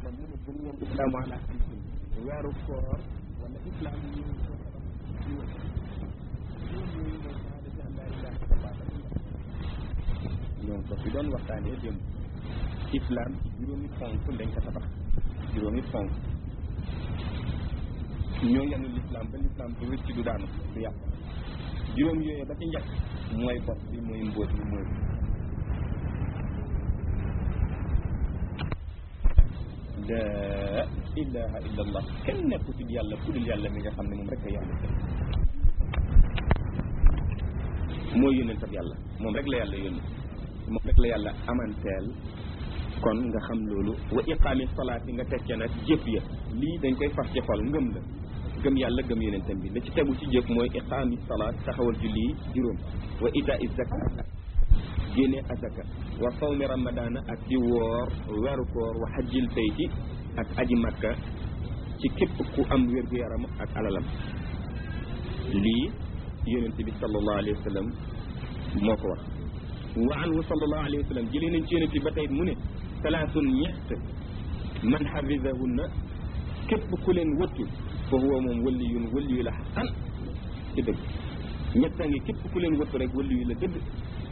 kon mu ne bul woon islaamu ala xamsin weeru koor wala islaam ñu ñoom ko fi doon waxtaanee démb islam ci juróomi fonk lañ ko tabax juróomi fonk ñoo yenu l'islam ba l'islam du rëcc du daanu du yàq juróom yooyu ba ci njëkk mooy bopp bi mooy mbóot bi mooy la ilaha illa allah kenn nekku ci yàlla ku dul yàlla mi nga xam ne moom rek a yàlla mooy yónnentab yàlla moom rek la yàlla yónni moom rek la yàlla amanteel kon nga xam loolu wa iqaami salaat yi nga tekkee nag jëf ya lii dañ koy fas ci xol ngëm la gëm yàlla gëm yonentam bi la ci tegu ci jëf mooy iqaami salaat taxawal julli juróom wa itaa zakat génne azaka wa sawmi ramadana ak di woor weeru koor wa hajjil bayti ak aji makka ci képp ku am wér-gu-yaram ak alalam lii yonent bi sallallahu alayhi wa sallam moo ko wax wa anhu sallallahu alayhi wa sallam jëlee nañ ci yonent bi ba tey mu ne salaasun ñett man xafisahunna képp ku leen wëttu fa huwa moom waliyun waliyu la xasan ci dëgg ñett a ngi képp ku leen wëttu rek waliyu la dëgg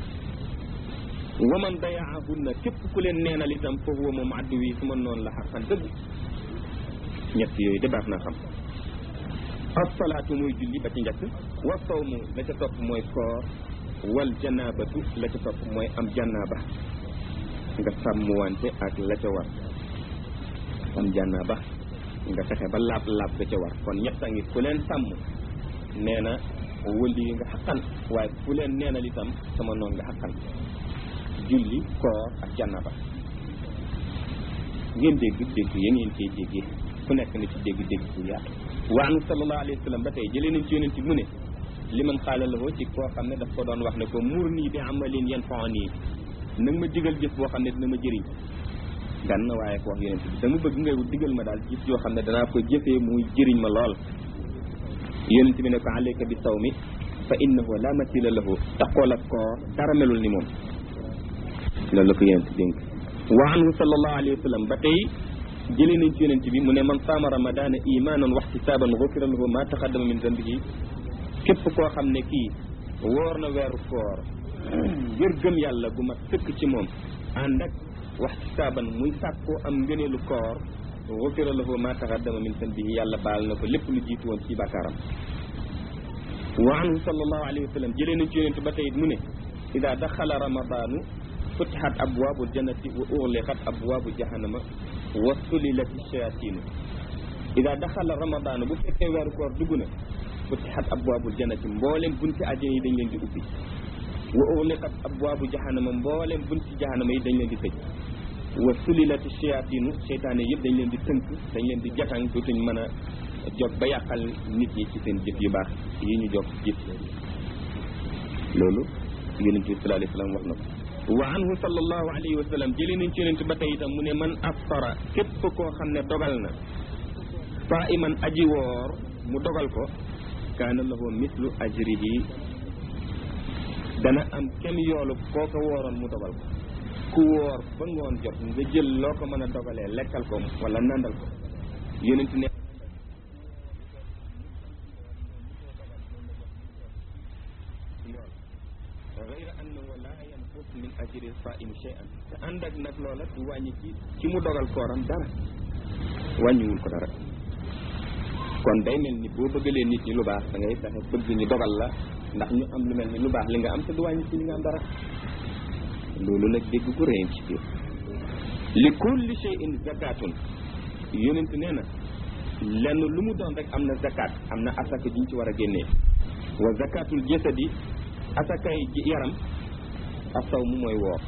wa man dayaahunna képp ku leen neenal itam fa huwa moom addu wi su ma noonu la xasan dëgg ñett yooyu de baax na xam asalaatu mooy julli ba ci njëkk wa sawmu la ca topp mooy koor wal janaabatu la ca topp mooy am janaaba nga sàmmwante ak la ca war am janaaba nga fexe ba laab laab ga ca war kon ñett a ngi ku leen sàmm nee na wëli nga xaqan waaye ku leen neenal itam sama noon nga xaqan julli koor ak janaaba ngeen dégg dégg ya ngeen koy déggee ku nekk na ci dégg dégg bu yaatu wa anu sallallahu alayhi wa sallam ba tey jëlee nañ ci yonent mu ne li man xaala la ci koo xam ne daf ko doon wax ne ko muur nii bi amalin yan fon nii nag ma digal jëf boo xam ne dina ma jëriñ gan na waaye ko wax yonent bi dama bëgg nga digal ma daal jëf yoo xam ne danaa ko jëfee muy jëriñ ma lool yonent bi ne ko alayka bi sawmi fa innahu la masila lahu taqool ak koor dara melul ni moom loolu la ko yonent dénk wa anhu sallallahu alayhi wa sallam ba tey jëlee nañ ci yonent bi mu ne man saama ramadana imanan wa ihtisaban gufira lahu ma taqaddama min zambihi képp koo xam ne kii woor na weeru koor ngir gëm yàlla gu mat sëkk ci moom ànd ak wa ihtisaban muy sàkkoo am ngëneelu koor gufira lahu ma taqaddama min zambihi yàlla baal na ko lépp lu jiitu woon ci bàkkaaram wa anhu sallallahu alayhi wa sallam jëlee nañ ci yonent ba tey mu ne ida daxala ramadanu futihat abwaabul jannati wa ughliqat abwaabu jahannama wa sulilat shayatinu ida daxala ramadaan bu fekkee weeru koor dugg na futihat abwaabul jannati mboolem bunti àjjana yi dañ leen di ubbi wa ughliqat abwaabu jahannama mboolem bunti jahannama yi dañ leen di tëj wa sulilat shayatinu seytaane yëpp dañ leen di tënk dañ leen di jatang dootuñ mën a jog ba yàqal nit ñi ci seen jëf yu baax yi ñu jog jëf loolu yonent bi sallallahu alayhi wa sallam wax na ko wa anhu sallallahu alayhi wa sallam jëlee nañ ci yonent ba tey itam mu ne man aftara képp koo xam ne dogal na saa iman aji woor mu dogal ko kaana lahu mislu ajrihi dana am kenn yoolu koo ko wooroon mu dogal ko ku woor ba ngoon jot nga jël loo ko mën a dogalee lekkal ko wala nandal ko yonent ne gayra annahu la yanqus min ajri saimi shay'an te ànd ak nag loola du wàññi ci ci mu dogal kooram dara wàññiwul ko dara kon day mel ni boo bëggalee nit ñi lu baax da ngay fexe bëgg ñu dogal la ndax ñu am lu mel ni lu baax li nga am te du wàññi ci li nga am dara loolu nag dégg gu réen ci biir li kulli shay'in zakatun yonent nee na lenn lu mu doon rek am na zakat am na asaka juñ ci war a génnee wa zakatul jasadi asakay yaram asaw mu mooy woor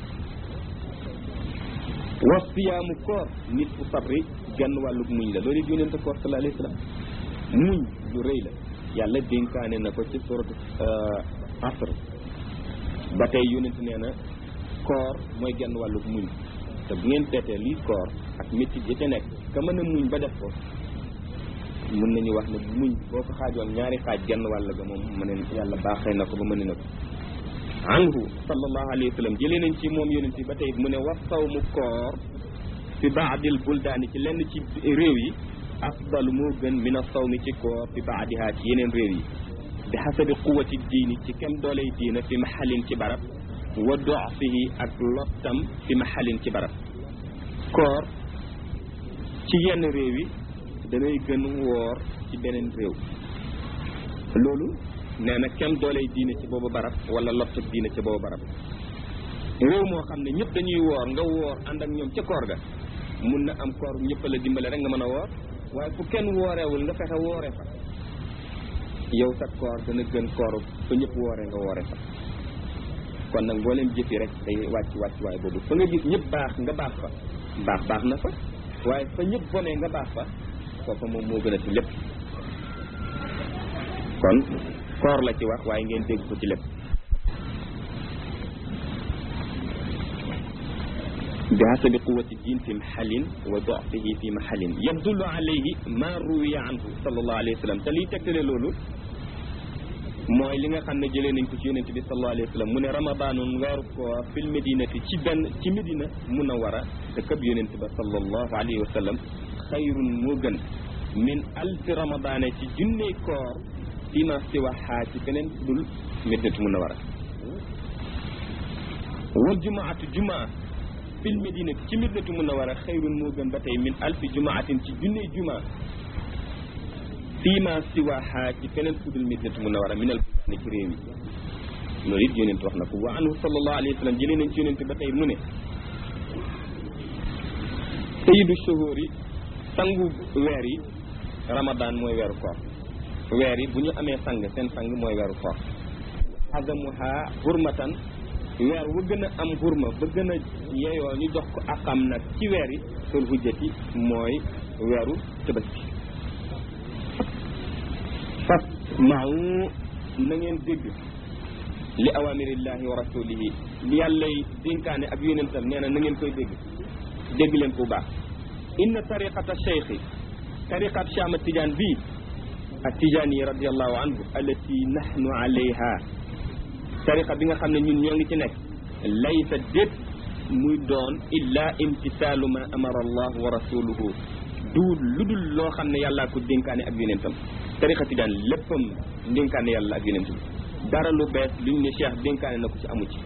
wa siyaamu koor nit fu sabri genn wàllug muñ la loolu it yonente koor sallallahu alayhi wa sallam muñ lu rëy la yàlla dénkaane na ko ci suratu asr ba tey yonente nee na koor mooy genn wàllug muñ te bu ngeen seetee lii koor ak métti ya ca nekk ka mën a muñ ba def ko mën nañu wax ne muñ boo ko xaajoon ñaari xaaj genn wàll ga moom mu ne yàlla baaxee na ko ba mën na ko anhu sallallahu alayhi wa sallam jëlee nañ ci moom yonent bi ba tey mu ne wa sawmu koor fi baadil buldaani ci lenn ci réew yi afdalu moo gën min a sawmi ci koor fi baadihaa ci yeneen réew yi bi xasabi quwati diini ci kem dooley diina fi maxalin ci barab wa dofihi ak lottam fi maxalin ci barab koor ci yenn réew yi danay gën woor ci beneen réew loolu nee na kem dooley diine ci boobu barab wala lottab diine ci boobu barab réew moo xam ne ñëpp dañuy woor nga woor ànd ak ñoom ca koor ga mun na am koor ñëpp la dimbale rek nga mën a woor waaye fu kenn wooreewul nga fexe woore fa yow sa koor dana gën kooru fa ñëpp woore nga woore fa kon nag mbooleem jëfi rek day wàcc wàcc waaye boobu fa nga gis ñëpp baax nga baax fa baax baax na fa waaye fa ñëpp bonee nga baax fa foofa moom moo gën a ci lépp kon koor la ci wax waaye ngeen dégg ko ci lépp bi hasabi quwati din fi maxalin wa dofihi fi maxalin yadullu alayhi ma ruwiya anhu sallallahu alayhi wa sallam te liy tegtale loolu mooy li nga xam ne jëlee nañ ko ci yonente bi sallallahu alayhi wa sallam mu ne ramadaanun weeru koor fil medinati ci benn ci medina munawara te këb yonente ba sallallahu alayhi wa sallam xayrun moo gën min alfi ramadaane ci junney koor fi ma siwaxaa ci feneen dul medinatu munawara wal jumaatu jumaa fil medinati ci medinatu munawara xayrun moo gën ba tey min alfi jumaatin ci junney jumaa fii ma siwaha ci feneen fudul medinatu munawara minal buldaani ci réew yi loolu it yonent wax na ko wa anhu sallallahu alayhi wa sallam jëlee nañ ci yonent ba tey mu ne sayidu shuhur yi sangu weer yi ramadan mooy weeru koor weer yi bu ñu amee sang seen sang mooy weeru koor azamuha hurmatan weer wu gën a am hurma ba gën a yeyoo ñu jox ko akam nag ci weer yi sul hujjati mooy weeru tabaski fas maaw na ngeen dégg li awamirillahi wa rasulihi li yàllay dénkaane ak yonentam nee na na ngeen koy dégg dégg leen ko bu baax inna tariqata cheikhi tariqat chama tidiane bii ak tidiane yi radiallahu anhu allati nahnu alayha tariqa bi nga xam ne ñun ñoo ngi ci nekk laysa déet muy doon illa imtisaalu ma amara allah wa rasuluhu du lu dul loo xam ne yàllaa ko dénkaane ak yonentam tariqa tijaan léppam dénkaane yàlla ak yonent bi dara lu bees luñ ne cheikh dénkaane na ko ci amu ci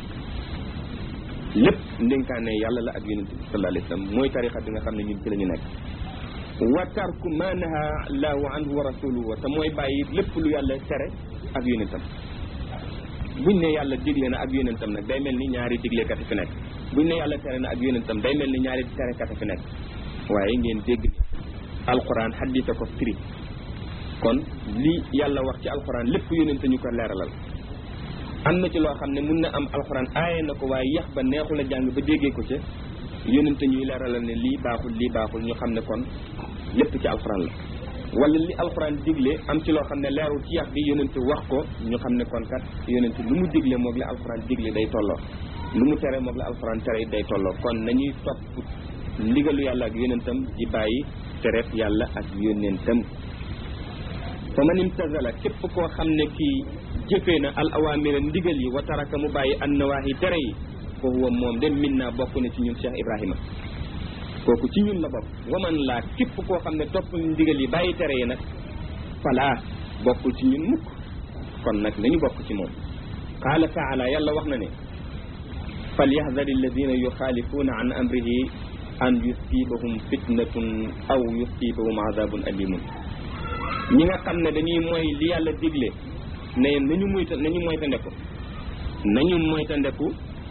lépp dénkaane yàlla la ak yonent bi sallallahu alayhi wa sallam mooy tariqa bi nga xam ne ñun ci la ñu nekk wa tarku ma naha allahu anhu wa rasuluhu te mooy bàyyi lépp lu yàlla tere ak yonentam buñ ne yàlla digle na ak yonentam nag day mel ni ñaari diglekat fi nekk buñ ne yàlla tere na ak yonentam day mel ni ñaari terekat fi nekk waaye ngeen dégg ni alquran xaddisa ko firi kon li yàlla wax ci alquran lépp yonente ñu ko leeralal am na ci loo xam ne mun na am alquran aaye na ko waaye yax ba neexul a jàng ba déggee ko ca yonente ñuy leeralal ne lii baaxul lii baaxul ñu xam ne kon lépp ci alquran la wala li alquran digle am ci loo xam ne leerul ci yax bi yonente wax ko ñu xam ne kon kat yonente lu mu digle moog la alquran digle day tolloo lu mu tere moog la alquran tere day tolloo kon nañuy topp ndigalu yàlla ak yonentam di bàyyi tereef yàlla ak yonentam fa man imtazala képp koo xam ne kii jëfee na al awamira ndigal yi wa taraka mu bàyyi an nawaahi tere yi fa huwa moom de min naa bokk na ci ñun Cheikh Ibrahima kooku ci ñun la bokk waman laa képp koo xam ne topp ndigal yi bàyyi tere yi nag falaa bokkul ci ñun mukk kon nag nañu bokk ci moom qaala taala yàlla wax na ne falyahdari alladina yuxaalifuuna an amrihi an yusibahum fitnatun aw yusibahum azabun alimun ñi nga xam ne dañuy mooy li yàlla digle ne nañu moyta nañu moytandeku nañu moytandeku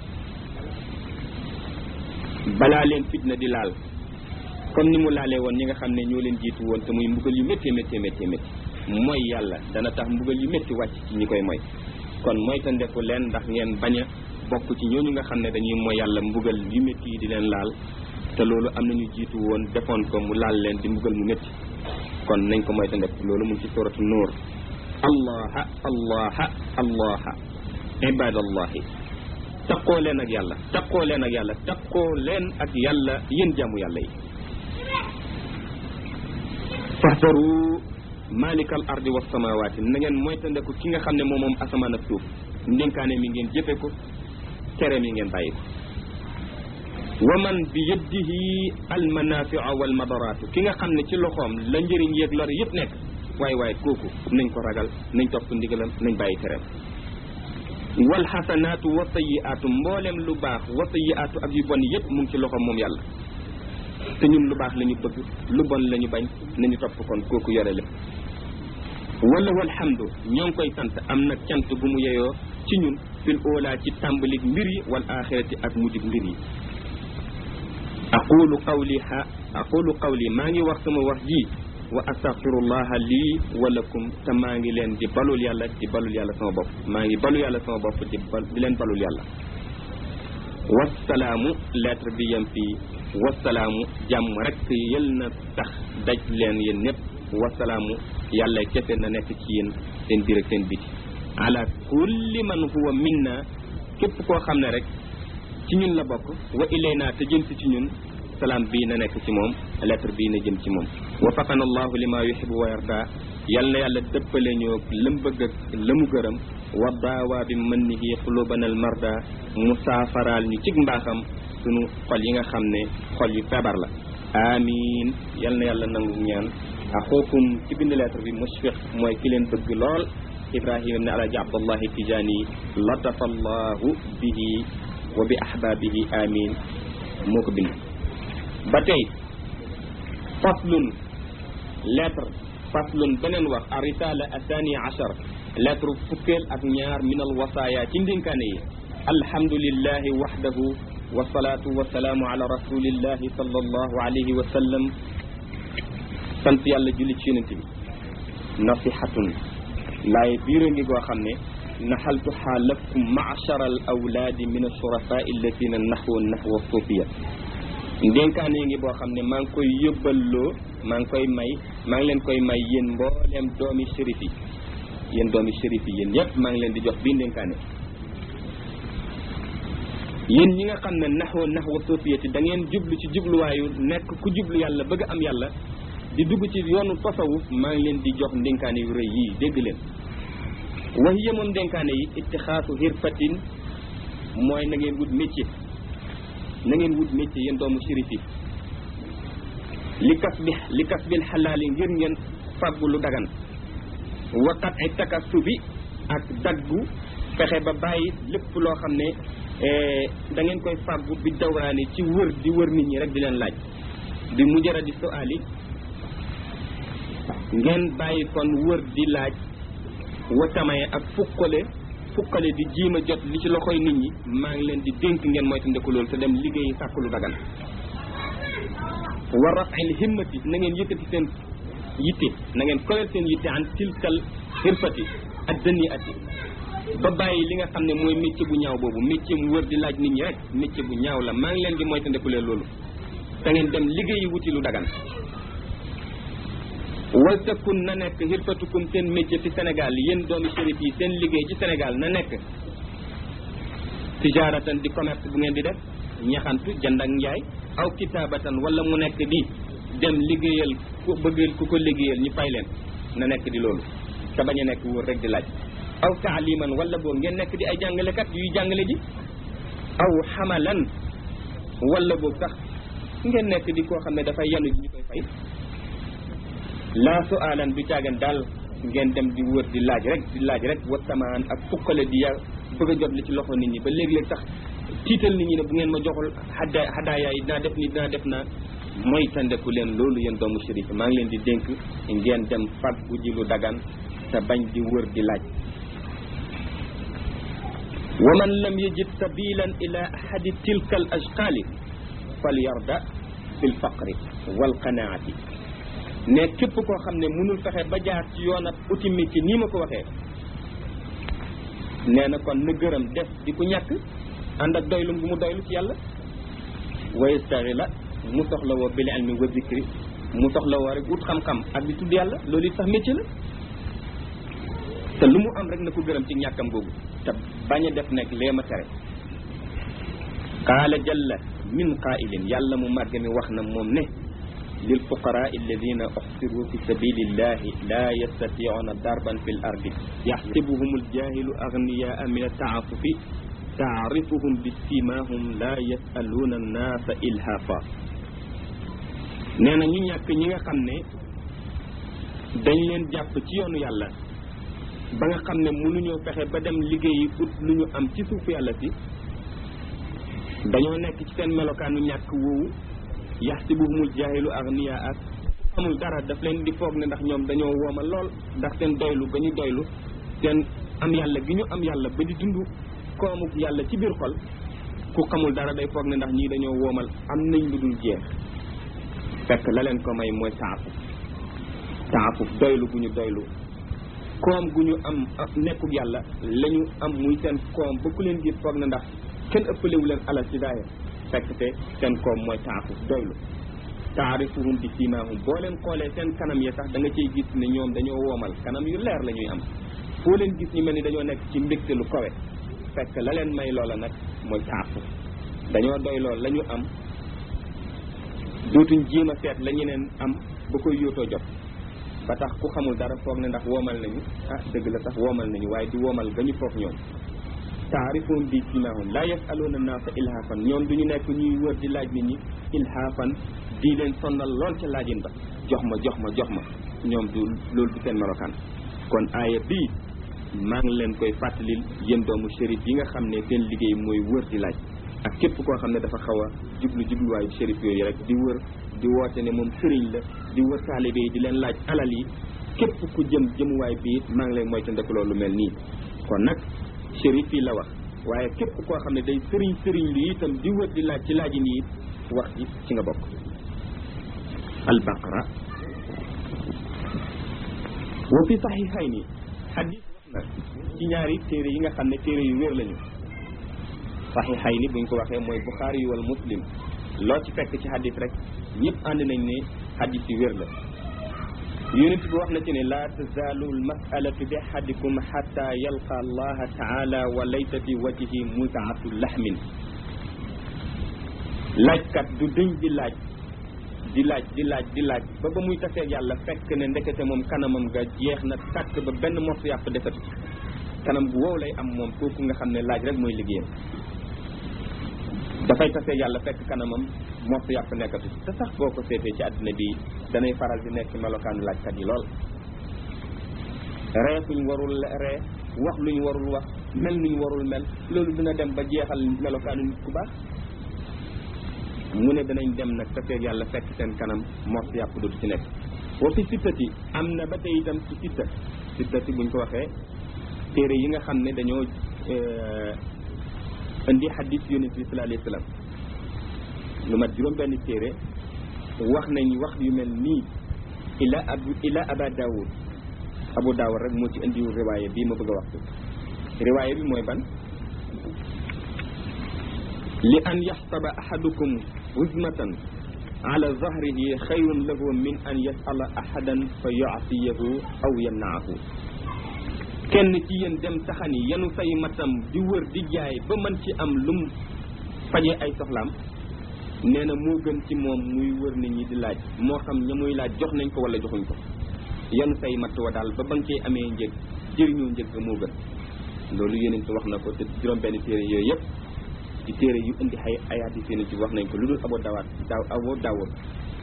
balaa leen fitna di laal comme ni mu laalee woon ñi nga xam ne ñoo leen jiitu woon te muy mbugal yu métti métti métti métti mooy yàlla dana tax mbugal yu métti wàcc ci ñi koy moy kon moytandeku leen ndax ngeen bañ a bokk ci ñooñu nga xam ne dañuy mooy yàlla mbugal yu métti yi di leen laal te loolu am nañu jiitu woon defoon ko mu laal leen di mbugal mu métti kon nañ ko moytandeku loolu mu ngi ci suratu nuur allaha allaha allaha ibadallahi taqoo leen ak yàlla taqoo leen ak yàlla taqoo leen ak yàlla yéen jaamu yàlla yi fahdaru malikal ardi was samawati na ngeen moytandeku ki nga xam ne moom moom asamaan ak suuf ndénkaane mi ngeen jëfe ko tere mi ngeen bàyyi ko wa man bi yadihi almanafiu wal madaraatu ki nga xam ne ci loxoom la njëriñ yeeg lor yëpp nekk waaye waaye kooku nañ ko ragal nañ topp ndigalam nañ bàyyi tereem wal xasanaatu wa sayiaatu mboolem lu baax wa sayiaatu ak yu bon yëpp mu ngi ci loxoom moom yàlla te ñun lu baax la ñu bëgg lu bon la ñu bañ nañu topp kon kooku yore lépp wala walhamdu ñoo ngi koy sant am na cant bu mu yeyoo ci ñun fil oolaa ci tàmbalik mbir yi wal axirati ak mujjug mbir yi aqulu qawli ha aqulu qawli maa ngi wax sama wax ji wa astaghfirullaha lii wa lakum te maa ngi leen di balul yàlla di balul yàlla sama bopp maa ngi balu yàlla sama bopp di bal di leen balul yàlla wasalaamu lettre bi yem fii wasalaamu jàmm rek yël na tax daj leen yéen ñëpp wasalaamu yàlla kese na nekk ci yéen seen biir ak seen biti ala kulli man huwa minna képp koo xam ne rek ci ñun la bokk wa ilayna te jëm si ci ñun salaam bii na nekk ci moom lettre bii na jëm ci moom wafaqana allahu lima yuhibu wa yarda yal na yàlla dëppale ñoo lam bëgg ak la mu gërëm wa daawaa bi mannihi qulubana al marda mu saafaraal ñu cig mbaaxam sunu xol yi nga xam ne xol yu feebar la amin yal na yàlla nangu ñaan axookum ci bind lettre bi mushfiq mooy ki leen bëgg lool ibrahima ibne alaji abdallahi tijani latafa allahu bihi wa bi ahbabihi amin moo ko bind ba tey faslun lettre faslun beneen wax a risala athani achar lettre fukkeel ak ñaar min al wasaaya ci ndénkaane yi alhamdulillahi waxdahu wasalaatu wasalaamu ala rasulillahi sallallahu alayhi wa sallam sant yàlla julli ci yonent bi nasihatun laaye biir a ngi goo xam ne naxaltuhaa lakum maachara al awlaadi min ashurafaa allatina naxwa naxwa suufiya ndénkaane ngi boo xam ne maa ngi koy yóbballoo maa ngi koy may maa ngi leen koy may yéen mbooleem doomi shérif yi yéen doomi shérif yi yéen yépp maa ngi leen di jox bii ndénkaane yéen ñi nga xam ne naxwa naxwa suufiyati da ngeen jublu ci jubluwaayu nekk ku jublu yàlla bëgg am yàlla di dugg ci yoonu tasawuf maa ngi leen di jox ndénkaane yu rëy yii dégg leen wax yemoon ndénkaane yi ittixaasu hirfatin mooy na ngeen wut métier na ngeen wut métier yéen doomu shérif yi li kas bi li kas bil xalaali ngir ngeen fàggu lu dagan waqat ay takassu bi ak daggu fexe ba bàyyi lépp loo xam ne da ngeen koy fàggu bi dawraani ci wër di wër nit ñi rek di leen laaj bi mujjara di suali ngeen bàyyi kon wër di laaj watamaye ak fukkale fukkale di jiima jot li ci loxoy nit ñi maa ngi leen di dénk ngeen moytandiku loolu te dem liggéeyi sàkku lu dagan wa rafil himmati na ngeen yëkkati seen yitte na ngeen kowel seen yitte an tilkal xirfati ak dënni ati ba bàyyi li nga xam ne mooy métier bu ñaaw boobu métier mu wër di laaj nit ñi rek métier bu ñaaw la maa ngi leen di moytandiku leen loolu te ngeen dem liggéeyi wuti lu dagan wal takun na nekk xirfatukum seen métier fi Sénégal yéen doomi shérif yi seen liggéey ci Sénégal na nekk tijaaratan di commerce bu ngeen di def ñaxantu jënd ak njaay aw kitaabatan wala mu nekk di dem liggéeyal ku bëgg ku ko liggéeyal ñu fay leen na nekk di loolu te bañ a nekk wóor rek di laaj aw taaliman wala boo ngeen nekk di ay jàngalekat yuy jàngale ji aw xamalan wala boog sax ngeen nekk di koo xam ne dafay yanu ji ñu koy fay laa su alan du caagan daal ngeen dem di wër di laaj rek di laaj rek wasamaan ak fukkale di ya bëgg a jot li ci loxo nit ñi ba léeg-léeg sax tiital nit ñi ne bu ngeen ma joxul xadda xadaaya yi dinaa def ni dinaa def na mooy tandeku leen loolu yéen doomu shérif maa ngi leen di dénk ngeen dem fàggu ji lu dagan te bañ di wër di laaj wa man lam yajid sabilan ila ahadi tilka al ashqaali fal yarda bil faqri wal qanaati ne képp koo xam ne mënul fexe ba jaar ci yoon ab uti métier nii ma ko waxee nee na kon na gërëm def di ku ñàkk ànd ak doylum bu mu doylu ci yàlla wa yastaghila mu soxla woo bil ilmi wa zikri mu soxla woo rek ut xam-xam ak di tudd yàlla loolu it sax métier la te lu mu am rek na ko gërëm ci ñàkkam googu te bañ a def nekk lee ma tere qaala jalla min qaa'ilin yàlla mu màgg mi wax na moom ne lil fuqaraa alladina uxsiru fi sabilillahi la yastatiuna darban fi l ardi yaxsibuhum aljahilu agniyaa min altaafufi taarifuhum bi simahum la yasaluuna annaasa ilhafa nee na ñu ñàkk ñi nga xam ne dañ leen jàpp ci yoonu yàlla ba nga xam ne mënuñoo fexe ba dem liggéeyi ut lu ñu am ci suuf yàlla si dañoo nekk ci seen melokaanu ñàkk woowu yaxsibuhumul jaahilu agniya ak amul dara daf leen di foog ne ndax ñoom dañoo wooma lool ndax seen doylu ba ñu doylu seen am yàlla gi ñu am yàlla ba di dund koomu yàlla ci biir xol ku xamul dara day foog ne ndax ñii dañoo woomal am nañ lu dul jeex fekk la leen ko may mooy taafuf taafuf doylu gu ñu doylu koom gu ñu am nekkul yàlla la ñu am muy seen koom ba ku leen gis foog na ndax kenn ëppalewu leen alal ci daaya fekk te seen koom mooy taafuf doylu taarifuhum bi siimaahum boo leen xoolee seen kanam yi sax da nga ciy gis ne ñoom dañoo woomal kanam yu leer la ñuy am foo leen gis ñu mel ni dañoo nekk ci mbégte lu kawe fekk la leen may loola nag mooy taafuf dañoo doy lool la ñu am dootuñ jéem a seet la ñeneen am ba koy yóotoo jot ba tax ku xamul dara foog ne ndax woomal nañu ah dëgg la sax woomal nañu waaye di woomal ga ñu foog ñoom taarifuhum bi siimaahum laa yasaluuna naasa ilhaafan ñoom du ñu nekk ñuy wër di laaj nit ñi ilhaafan di leen sonnal lool ca laajin ba jox ma jox ma jox ma ñoom du loolu du seen melokaan kon aaya bii maa ngi leen koy fàttalil yéen doomu shérif yi nga xam ne seen liggéey mooy wër di laaj ak képp koo xam ne dafa xaw a jublu jubluwaayu shérif yooyu rek di wër di woote ne moom sëriñ la di wër taalibe yi di leen laaj alal yi képp ku jëm jëmuwaay bi it maa ngi lay moytandiku loolu mel nii kon nag shérif yi la wax waaye képp koo xam ne day sëriñ sëriñ lu itam di wër di laaj ci laajin yi wax ji ci nga bokk albaqara wa fi saxiixayni xadis wax na ci ñaari téere yi nga xam ne téere yu wér lañu saxiixayni buñ ko waxee mooy buxaari yi wala muslim loo ci fekk ci xadis rek ñëpp ànd nañ ne xadis yu wér la yonent bi wax na ci ne laa tazaalu almasalatu bi ahadikum xata yalqa allaha taala wa laysa fi wajhi mutaatu laxmin laajkat du dëñ di laaj di laaj di laaj di laaj ba ba muy taseeg yàlla fekk ne ndekete moom kanamam nga jeex na tàkk ba benn morsu yàpp defatu kanam bu wow lay am moom kooku nga xam ne laaj rek mooy liggéeyam dafay taseeg yàlla fekk kanamam morsu yàpp nekkatu te sax boo ko seetee ci àddina bi danay faral di nekk melokaanu laajkat yi lool ree fuñ warul ree wax luñ warul wax mel nuñ warul mel loolu dina dem ba jeexal melokaanu nit ku baax mu ne danañ dem nag tafeeg yàlla fekk seen kanam mors yàpp dootu ci nekk wa fi sittati am na ba tey itam ci sitta sittati buñ ko waxee téere yi nga xam ne dañoo indi xadis yonent bi sallallahu alayhi wa sallam lu mat juróom benn téere wax nañ wax yu mel nii ila ab ila aba daawud abu daawud rek moo ci indiwul riwaaya bii ma bëgg a wax riwaaya bi mooy ban li an yaxsaba ahadukum huzmatan ala zahrihi xayrun lahu min an yasala ahadan fa yuasiyahu aw yamnaahu kenn ci yéen dem taxani yenu say matam di wër di jaay ba mën ci am lum faje ay soxlaam nee na moo gën ci moom muy wër nit ñi di laaj moo xam ña muy laaj jox nañ ko wala joxuñ ko yenu say matt wa daal ba ba nga cee amee njëg jëriñoo njëg moo gën loolu yonent wax na ko te juróom benn téere yooyu yëpp ci téere yu indi ay ay hadis yonent bi wax nañ ko lu dul abo dawaat daaw abo daawud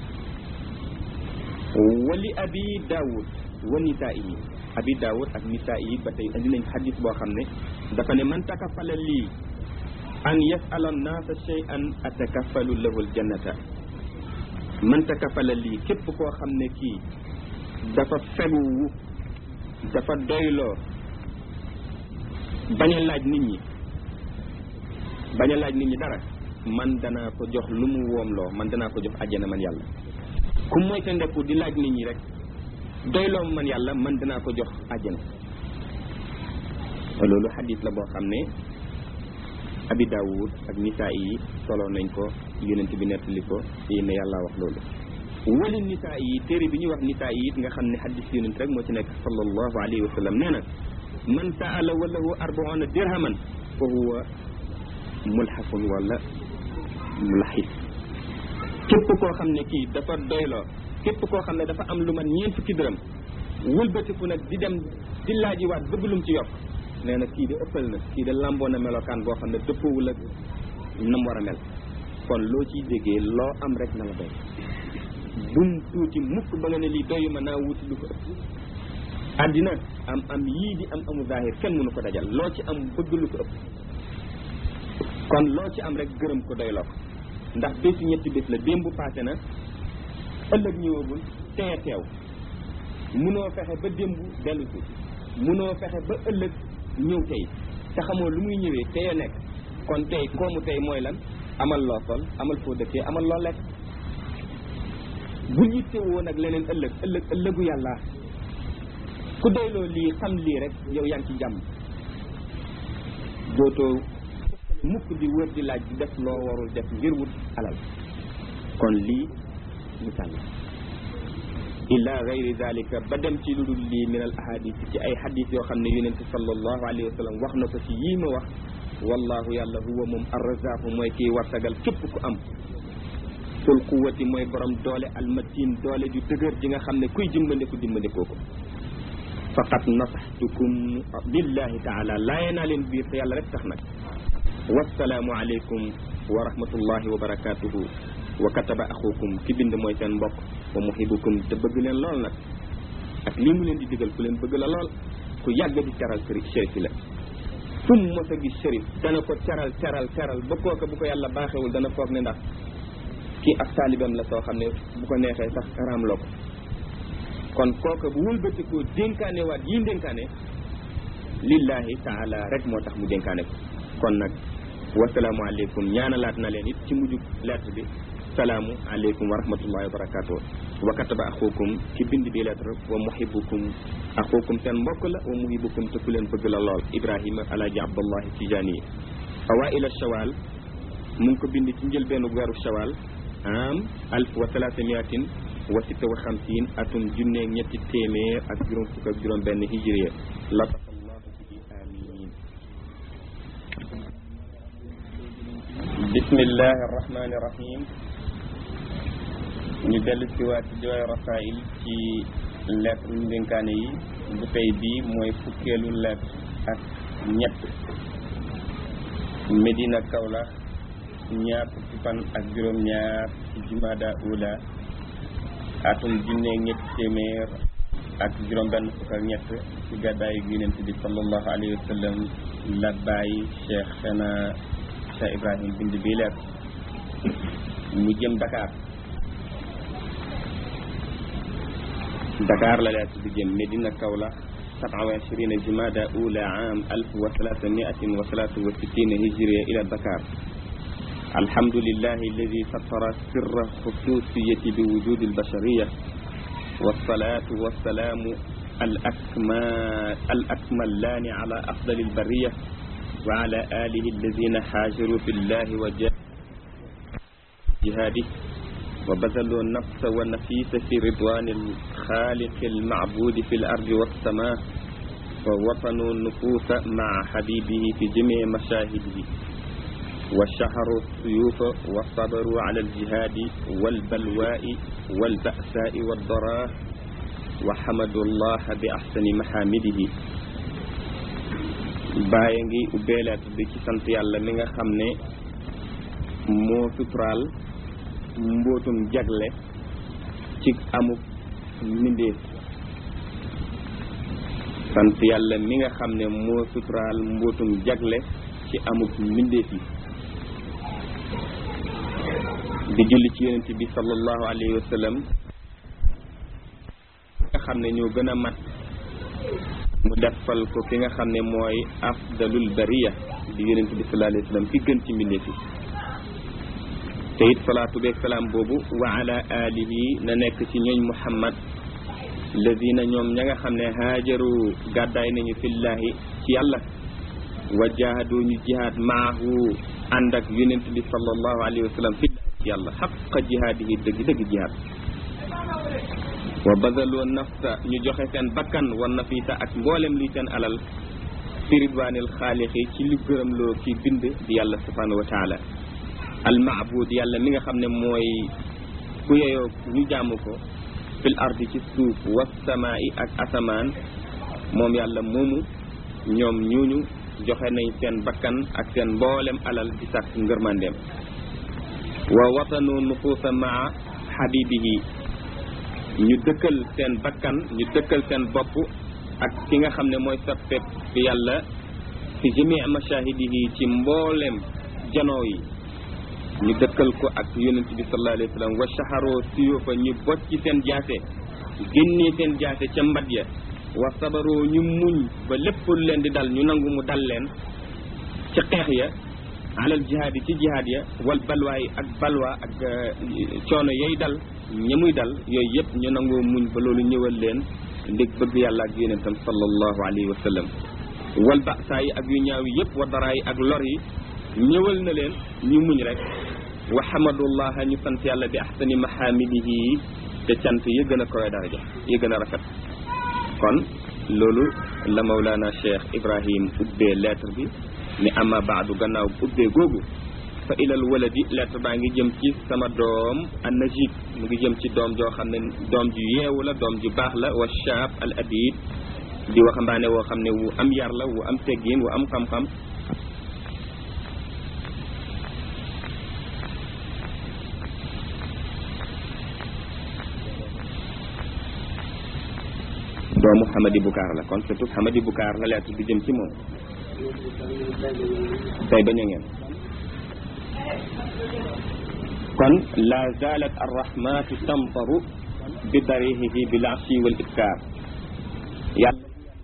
wali abi daawud wa nisaa yi abi daawud ak nisaa yi ba tey indi nañ hadis boo xam ne dafa ne man takafala lii an yasala annaasa shay'an atakafalu lahu aljannata man takafala lii képp koo xam ne kii dafa feguwu dafa doyloo bañ a laaj nit ñi bañ a laaj nit ñi dara man danaa ko jox lu mu woomloo man danaa ko jox àjjana man yàlla ku mooy te ndeku di laaj nit ñi rek doyloo man yàlla man danaa ko jox àjjana loolu xadis la boo xam ne abi daawud ak nisaa yi solo nañ ko yonent bi nettali ko yi ne yàlla wax loolu wali nisaa yi téere bi ñuy wax nisaa yi it nga xam ne xadis yonent rek moo ci nekk sallallahu alayhi wa sallam nee na man saala walahu arbauna dirhaman fa huwa mulxafun wala mulaxis képp koo xam ne kii dafa doyloo képp koo xam ne dafa am lu man ñeent fukki dërëm wëlbatiku nag di dem di laajiwaat bëgg lum ci yokk nee na kii de ëppal na kii de lamboo na melokaan boo xam ne dëppoowul ak nam war a mel kon loo ciy déggee loo am rek na la doy bum tuuti mukk ba nga ne lii doyu ma naa wuti lu ko ëpp àddina am am yii di am amu zahir kenn mënu ko dajal loo ci am bëgg lu ko ëpp kon loo ci am rek gërëm ko doyloo ko ndax bési ñetti bés la démb passé na ëllëg ñëwagul teye teew munoo fexe ba démb dellu si munoo fexe ba ëllëg ñëw tey te xamoo lu muy ñëwee teye nekk kon tey koomu tey mooy lan amal loo sol amal foo dëkkee amal loo lekk bu yitte woon ak leneen ëllëg ëllëg ëllëgu yàlla ku doyloo lii xam lii rek yow yaa ngi ci jàmm dootoo mukk di wër di laaj di def loo warul def ngir wut alal kon lii misaal la illa gayri dalika ba dem ci lu dul lii min al ahadis ci ay hadis yoo xam ne yonente sallallahu alayhi wa sallam wax na ko ci yii ma wax wallahu yàlla huwa moom arrazaqu mooy kii wartagal képp ku am sul quwati mooy borom doole almatin doole ju dëgër ji nga xam ne kuy dimbandiku dimbandikoo ko faqat nasaxtukum billahi taala laaye naa leen biir te yàlla rek tax nag wasalaamu aleykum wa rahmatullahi wa barakatuhu wa kataba axukum ki bind mooy seen mbokk wa muhibukum te bëgg leen lool nag ak lii mu leen di digal ku leen bëgg la lool ku yàgg di teral shérif la fu mu mos a gis shérif dana ko teral teral teral ba kooka bu ko yàlla baaxewul dana foog ne ndax kii ak taalibam la soo xam ne bu ko neexee sax raamloo ko kon kooka bu wëlbatikoo dénkaane waat yi dénkaane lillahi taala rek moo tax mu dénkaane ko kon nag wasalaamu aleykum ñaanalaat na leen it ci mujjug lettre bi salaamu aleykum wa rahmatullahi wa barakatuh wa kataba axukum ci bind bi lettre wa muhibukum axukum seen mbokk la wa muhibukum te ku leen bëgg la lool ibrahima alaaji abdullahi tijaani yi awaila shawal mu ngi ko bind ci njëlbeenu weeru shawal am alf wa salaasamiatin wa sitta wa xamsin atum junne ñetti téeméer ak juróom fukk ak juróom benn hijriya latasallahu bihi amin bismillahi arrahmani irrahim ñu dellu si waat ci jooy rasail ci lettre ñu dénkaane yi bu tey bii mooy fukkeelu lettre ak ñett Medina Kaolack ñaar fukki fan ak juróom ñaar ci jumada ula atum junne ñetti téeméer ak juróom benn fukk ak ñett ci gàddaayu yonent bi sallallahu alayhi wa sallam la bàyyi cheikh xena cheikh ibrahim bind bi leer mu jëm Dakar Dakar la leer bi jëm Medina Kaolack سبعة وعشرين جمادى أولى عام ألف وثلاثمائة وثلاثة وستين هجرية إلى دكار الحمد لله الذي سطر سر خصوصية بوجود البشرية والصلاة والسلام الأكمال الأكملان على أفضل البرية وعلى آله الذين حاجروا في الله وجهاده وبذلوا النفس والنفيس في رضوان الخالق المعبود في الأرض والسماء ووطنوا النفوس مع حبيبه في جميع مشاهده وشهروا السيوف وصبروا على الجهاد والبلواء والبأساء والضراء وحمدوا الله بأحسن محامده bàyyi ngi ubbeelaat bi ci sant yàlla mi nga xam ne moo suturaal mbootum jagle ci amuk mbindéef sant yàlla mi nga xam ne moo suturaal mbootum jagle ci amuk mbindéef yi di julli ci yonent bi sallallahu alayhi wa sallam nga xam ne ñoo gën a mat mu defal ko ki nga xam ne mooy afdalul bariya di yonent bi sallallahu alayhi wa sallam ki gën ci mbindéef yi te it salaatu beeg salaam boobu wa ala alihi na nekk ci ñooñ muhammad lazina ñoom ña nga xam ne haajaru gàddaay nañu fillahi ci yàlla wa jahadu ñu jihaad maahu ànd ak yonent bi sallallahu alayhi wa sallam fillahi ci yàlla xaqa jihaadihi dëgg dëgg jihaad wa bazaloo nafsa ñu joxe seen bakkan wa nafisa ak mboolem luy seen alal fi ridwanil xaalixi ci lu gërëm loo ki bind di yàlla subhanahu wa taala almaabud yàlla mi nga xam ne mooy ku yeyoo ñu jàmm ko fil ardi ci suuf wasamaa'i ak asamaan moom yàlla moomu ñoom ñooñu joxe nañ seen bakkan ak seen mboolem alal di sàkk ngërmandeem wa watanu nufuusa maa xabibihi ñu dëkkal seen bakkan ñu dëkkal seen bopp ak ki nga xam ne mooy soppeeb fi yàlla fi jamii mashahidihi ci mboolem janoo yi ñu dëkkal ko ak yonent bi sallallahu alayhi wa sallam wa shaharoo siyufa ñu bocc ci seen jaase génnee seen jaase ca mbat ya wa sabaroo ñu muñ ba lépp lu leen di dal ñu nangu mu dal leen ca xeex ya alal jihaad yi ci jihaad ya wal balwaay ak balwa ak coono yay dal ña muy dal yooyu yëpp ñu nangoo muñ ba loolu ñëwal leen ndig bëgg yàlla ak yonentam sallallahu alayhi wa sallam wal ba'saa yi ak yu ñaaw yi yëpp wa daraa yi ak lor yi ñëwal na leen ñu muñ rek wa hamadullaha ñu sant yàlla bi ahsani mahamidihi te cant yi gën a kowe daraja yi gën a rafet kon loolu la Mawlana Cheikh Ibrahim ubbee lettre bi ni ama baadu gannaaw ubbee googu fa ilal waladi lettre baa ngi jëm ci sama doom an najib mu ngi jëm ci doom joo xam ne doom ju yeewu la doom ju baax la wa shaab al adib di waxambaane woo xam ne wu am yar la wu am teggin wu am xam-xam doomu Hamadi Bukaar la kon surtout Hamadi Bukaar la lettre bi jëm ci moom tey bañ a ngeen kon la zalat arrahmatu tamtaru bi darihihi bil ashi wal ibkar yàlla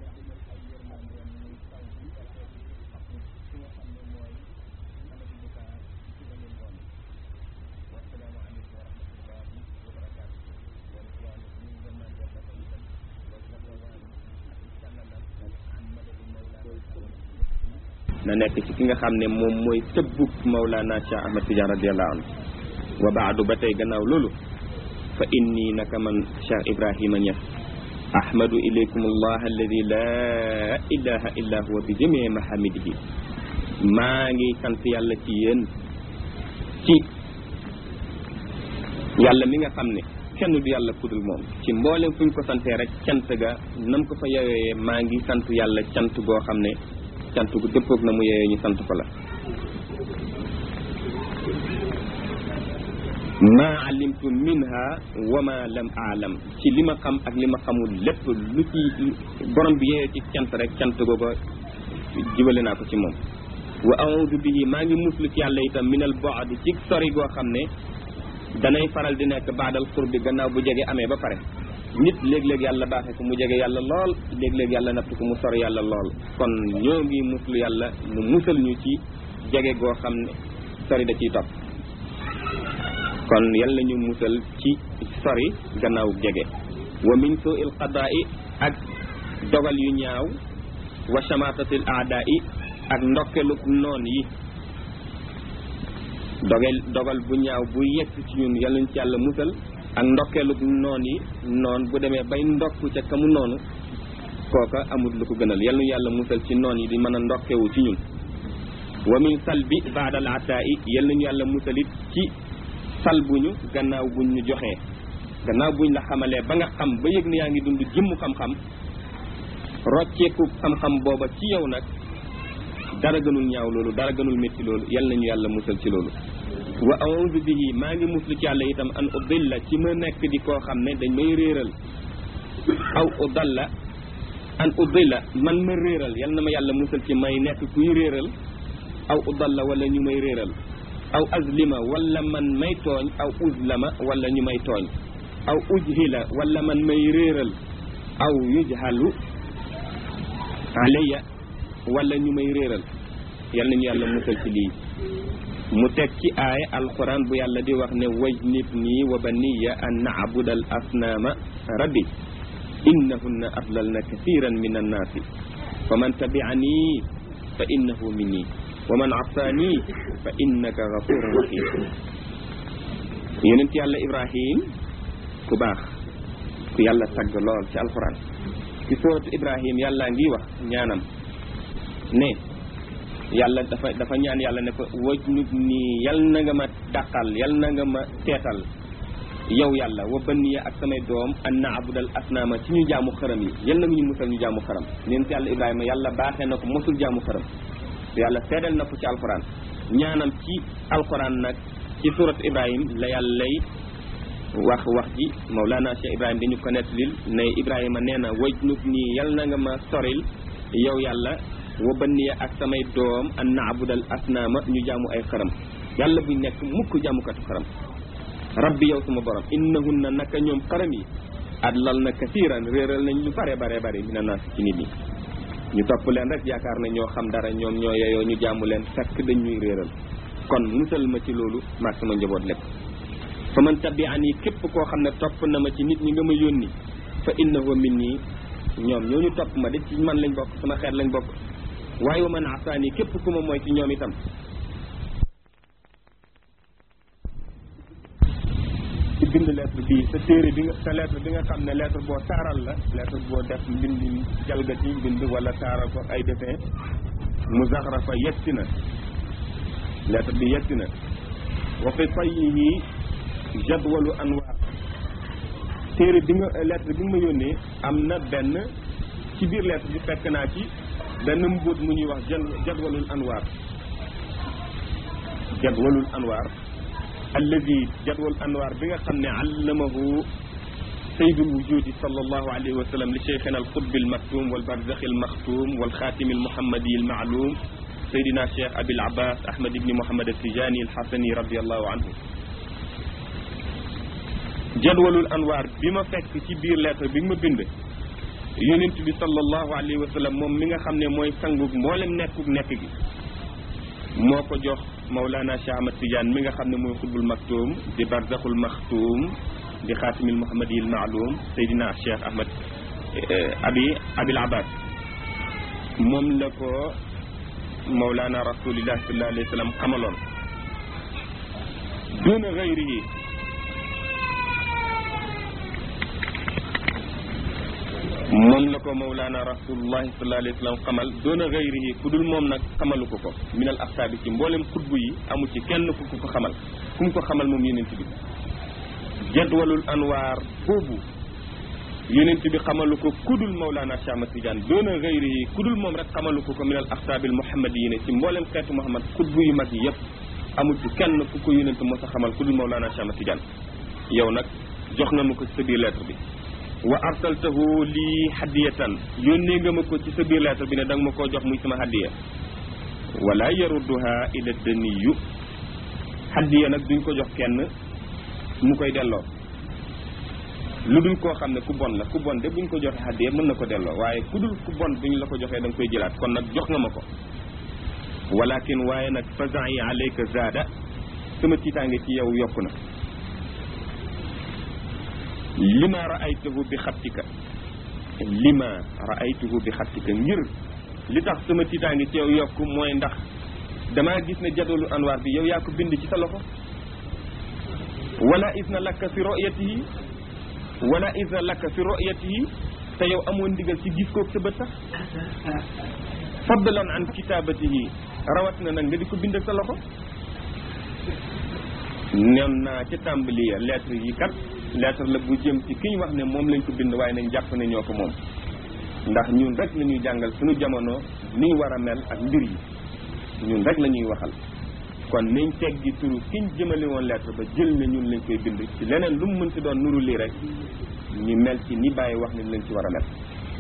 na nekk ci ki nga xam ne moom mooy tëbbub Mawlana Cheikh Ahmad Tidiane radiallahu anhu wa baadu ba tey gannaaw loolu fa inni naka man Cheikh Ibrahima Niass ahmadu ilaykum allah alladi laa ilaha illa huwa bi jamii mahamidihi maa ngi sant yàlla ci yéen ci yàlla mi nga xam ne kenn du yàlla kudul moom ci mboolem fu ñu ko santee rek cant ga nam ko fa yowee maa ngi sant yàlla cant goo xam ne cant gu dëppoog na mu yeyee ñu sant ko la ma alimtu minha wa ma lam aalam ci li ma xam ak li ma xamul lépp lu ci borom bi yeyee ci cant rek cant googu jibale naa ko ci moom wa audu bihi maa ngi muslu ci yàlla itam minal boadi ci sori goo xam ne danay faral di nekk baadal xurbi gannaaw bu jege amee ba pare nit léeg-léeg yàlla baaxee ko mu jege yàlla lool léeg-léeg yàlla natt ko mu sori yàlla lool kon ñoo ngi muslu yàlla mu musal ñu ci jege goo xam ne sori da ciy topp kon yàlla ñu musal ci sori gannaaw jege wa min suu il qadaa'i ak dogal yu ñaaw wa shamatatil aadaa'i ak ndokkeluk noon yi dogal dogal bu ñaaw bu yegg ci ñun yàlla ñu ci yàlla musal ak ndokkeeluk noon yi noon bu demee bay ndokk ca kamu noonu kooka amul lu ko gënal yal nu yàlla musal ci noon yi di mën a ndokkewu ci ñun wa min salbi baadal ataa i yal nañu yàlla musalit ci salbuñu gannaaw buñ ñu joxee gannaaw buñ la xamalee ba nga xam ba yëg ne yaa ngi dund jëmmu xam-xam rocceeku xam-xam booba ci yow nag dara gënul ñaaw loolu dara gënul métti loolu yal nañu yàlla musal ci loolu wa a'udhu bihi maa ngi muslu ci yàlla itam an udilla ci ma nekk di koo xam ne dañ may réeral aw udalla an udilla man ma réeral yal na ma yàlla musal ci may nekk kuy réeral aw udalla wala ñu may réeral aw azlima wala man may tooñ aw uzlama wala ñu may tooñ aw ujhila wala man may réeral aw yujhalu alayya wala ñu may réeral yal nañu yàlla musal ci lii mu teg ci aaya alquran bu yàlla di wax ne wajnib nii wa baniya an naabuda al asnaama rabbi innahunna adlalna kathiran min annaasi fa man tabi'ani fa innahu minni wa man asaani fa innaka gafurun rahim yonent yàlla ibrahim ku baax ku yàlla tagg lool ci alquran ci sooratu ibrahim yàlla ngi wax ñaanam ne yàlla dafa dafa ñaan yàlla ne ko waj nut nii yal na nga ma dàqal yal na nga ma teetal yow yàlla wa banniya ak samay doom an naabudal asnaama ci ñu jaamu xërëm yi yal na ñu musal ñu jaamu xërëm neen ci yàlla ibrahima yàlla baaxee na ko mosul jaamu xërëm yàlla seedal na ko ci alquran ñaanam ci alquran nag ci surat ibrahim la yàlla lay wax wax ji Mawlana Cheikh Ibrahima dañu ko nettalil ne Ibrahima nee na wajnub nii yal na nga ma soril yow yàlla wa banniya ak samay doom an naabudal asnaama ñu jaamu ay xërëm yàlla buñ nekk mukk jaamukatu xërëm rabbi yow suma borom innahunna naka ñoom xërëm yi adlal na kasiiran réeral nañ lu bare bare bare mina naas ci nit ñi ñu topp leen rek yaakaar na ñoo xam dara ñoom ñoo yeyoo ñu jaamu leen fekk dañ ñuy réeral kon musal ma ci loolu maag sama njaboot lépp fa man tabi'ani képp koo xam ne topp na ma ci nit ñi nga ma yónni fa innahu minni ñoom ñooñu topp ma de ci man lañ bokk sama xeet lañ bokk waaye wa man asaani képp ku ma mooy ci ñoom itam ci bind lettre bii sa téere bi nga sa lettre bi nga xam ne lettre boo taaral la lettre boo def mbind jalgati mbind wala taaral ko ay dessin mu zaxrafa yetti na lettre bi yetti na wa fi fayyihi jadwalu anwaar téere bi nga lettre bi nga ma yónnee am na benn ci biir lettre bi fekk naa ci benn mbóot mu ñuy wax jadwalul anwaar jadwalul anwaar alladi jadwal anwaar bi nga xam ne allamahu saydul wujudi sallallahu alayhi wa sallam li cheikhina al qutbi al maktum wal barzakhi al maxtum wal xaatimi al muhammadi al maalum saydina cheikh abil abbas ahmad ibni muhammad al tijani al xasani radiallahu anhu jadwalul anwaar bi ma fekk ci biir lettre bi nga ma bind yonent bi sallallahu alayhi wa sallam moom mi nga xam ne mooy sangug mboolem nekkug nekk gi moo ko jox Mawlana Cheikh Ahmad Tidiane mi nga xam ne mooy xutbul maktum di barzaxul maxtum di xaatimil muhammadiyil maalum Seydina Cheikh Ahmad abi abil abbas moom la ko Mawlana rasulillah sallallahu alayhi wa sallam xamaloon duna gayrihi moom la ko mawlaana rasulullahi sallallahu alayhi wa sallam xamal doona gayrihi ku dul moom nag xamalu ko ko minal axtaabi ci mboolem xutbu yi amu ci kenn ku ko ko xamal ku mu ko xamal moom yonent bi jadwalul anwaar boobu yonent bi xamalu ko ku dul mawlaana Cheikh Ahmad Tidiane doona gayrihi ku dul moom rek xamalu ko ko minal axtaabil muhammadiyiin ci mboolem xeetu muhammad xutbu yu mag yi yëpp amul ci kenn ku ko yonent mos a xamal ku dul mawlaana Cheikh Ahmad Tidiane yow nag jox na ma ko ci sa biir lettre bi wa arsaltahu lii hadiyatan yónnee nga ma ko ci sa biir lettre bi ne danga ma koo jox muy sama hadiya wala yarudduha ila daniyu hadiya nag duñ ko jox kenn mu koy delloo lu dul koo xam ne ku bon la ku bon de buñ ko joxee hadiya mën na ko delloo waaye ku dul ku bon buñ la ko joxee da nga koy jëlaat kon nag jox nga ma ko walakin waaye nag fazai alayka zaada sama tiitaange ci yow yokku na lima raaytuhu bi xattika lima raaytuhu bi xattika ngir li tax sama tiitaangi ci yow yokk mooy ndax damaa gis ne jadwalu anwaar bi yow yaa ko bind ci sa loxo wala isna lakka fi royatihi wala isna lakka fi royatihi te yow amoon ndigal ci gis koog sa bët sax fadlan an kitabatihi rawat na nag nga di ko bind ak sa loxo nen naa ca tàmbali ya lettre yi kat lettre la bu jëm ci ki ñu wax ne moom lañ ko bind waaye nañ jàpp ne ñoo ko moom ndax ñun rek la ñuy jàngal suñu jamono ni ñu war a mel ak mbir yi ñun rek la ñuy waxal kon nañ teggi turu kiñ jëmale woon lettre ba jël ne ñun lañ koy bind ci leneen lu mu mën ci doon nuru lii rek ñu mel ci ni bàyyi wax ne lañ ci war a mel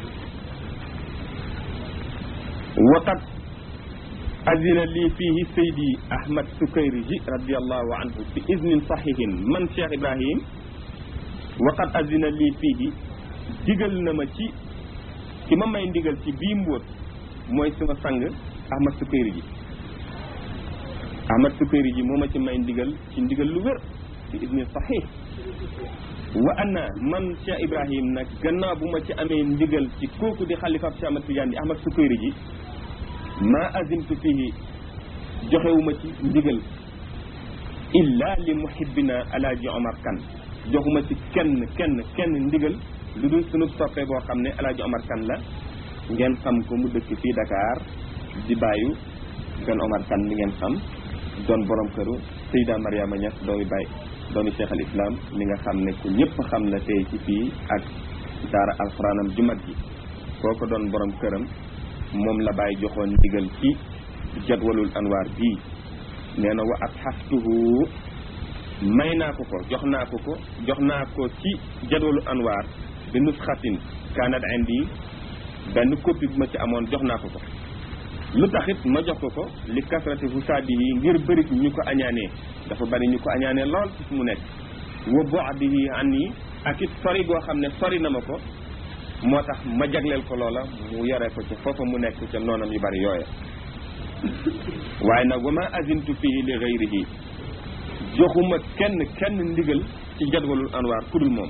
waqat azina lii fiihi saydi ahmad sukayriji radiallahu anhu bi iznin sahihin man cheikh ibrahim waqat azina lii fiihi digal na ma ci ki ma may ndigal ci bii mbóot mooy sama sang ahmad sukayriji ahmad sukayriji moo ma ci may ndigal ci ndigal lu wér bi iznin sahih wa ana man cheikh ibrahim nag gannaaw bu ma ci amee ndigal ci kooku di xalifaab cheikh ahmad tidiane di ahmad sukayriji ma azimtu fihi joxewuma ci ndigal illa li muhibbina alaaji omar kan joxuma ci kenn kenn kenn ndigal lu dul sunu soppe boo xam ne alaaji omar kan la ngeen xam ko mu dëkk fii Dakar di bàyyu gan omar kan mi ngeen xam doon borom këru Seyda Mariama Niass doomi Baye doomi cheikh al islam mi nga xam ne ku ñëpp xam la tey ci fii ak daara alxuraanam ju mag ji kooko doon borom këram moom la bàyyi joxoon ndigal ci jadwalul anwaar bii nee na wa ab xaftuhu may naa ko ko jox naa ko ko jox naa ko ci jadwalu anwaar bi nusxatin kaanat indi benn copie bu ma ci amoon jox naa ko ko lu taxit ma jox ko ko li kasrati fusaadi yi ngir bëri ñu ko añaanee dafa bari ñu ko añaanee lool ci fu mu nekk wa bu'dihi anni ak it sori goo xam ne sori na ma ko moo tax ma jagleel ko loola mu yore ko ca foofa mu nekk ca noonam yu bari yooya waaye nag wa ma azintu fii li gayrihi joxuma kenn kenn ndigal ci jadwalul anwaar kudul moom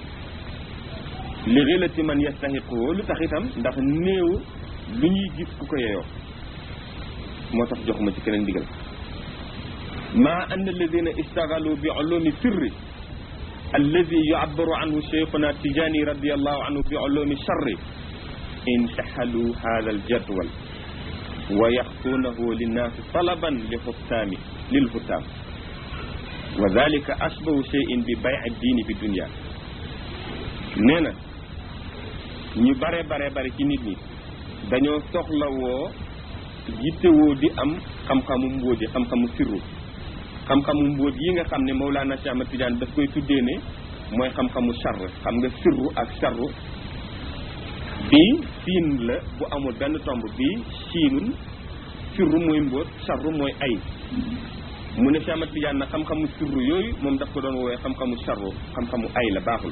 li xilati man yastahiqu lu tax itam ndax néew lu ñuy gis ku ko yeyoo moo tax joxuma ci keneen ndigal ma ann alladina istagalu bi ulumi sirri alladi yu'abbaru anhu cheikhuna tijani radiallahu anhu bi ulumi charri intahalu hada aljadwal wa yaxtuunahu linnaasi talaban li xuttaami lil xuttaam wa dalika ashbahu cheyin bi bay diini bi dunia nee na ñu bare bare bare ci nit ñi dañoo soxlawoo yittewoo di am xam-xamu mbóot yi xam-xamu sirru xam-xamu mbóot yi nga xam ne Mawlana Cheikh Ahmad Tidiane daf koy tuddee ne mooy xam-xamu charr xam nga sirru ak charru bii siin la bu amul benn tomb bii siinun sirru mooy mbóot charru mooy ay mu ne Cheikh Ahmad Tidiane nag xam-xamu sirru yooyu moom daf ko doon woowee xam-xamu charru xam-xamu ay la baaxul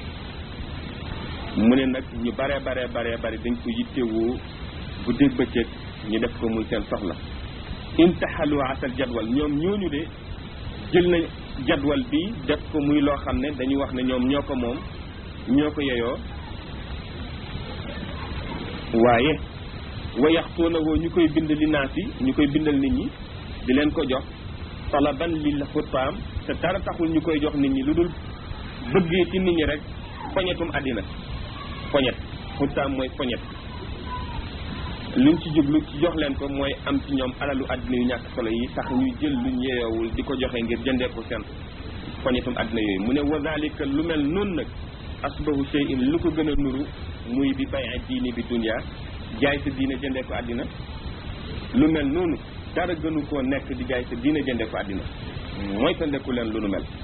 mu ne nag ñu bare bare bare bare dañ ko yittewoo bu dégg bëccëg ñu def ko muy seen soxla intahalu asal jadwal ñoom ñooñu de jël na jadwal bi def ko muy loo xam ne dañu wax ne ñoom ñoo ko moom ñoo ko yeyoo waaye wayaxtuuna woo ñu koy bind li naas yi ñu koy bindal nit ñi di leen ko jox talaban lil xutaam te dara taxul ñu koy jox nit ñi lu dul bëggee ci nit ñi rek poñetum àddina poñet xutaam mooy poñet luñ ci jublu ci jox leen ko mooy am ci ñoom alalu àddina yu ñàkk solo yi tax ñuy jël luñ yeyoowul di ko joxe ngir jëndee ko seen poñetum àddina yooyu mu ne wa zalika lu mel noonu nag asbahu shay'in lu ko gën a nuru muy bi bay diini bi dunya jaay sa diine jëndee ko àddina lu mel noonu dara gënu koo nekk di jaay sa diine jëndee ko àddina mooy ta ndeku leen lu nu mel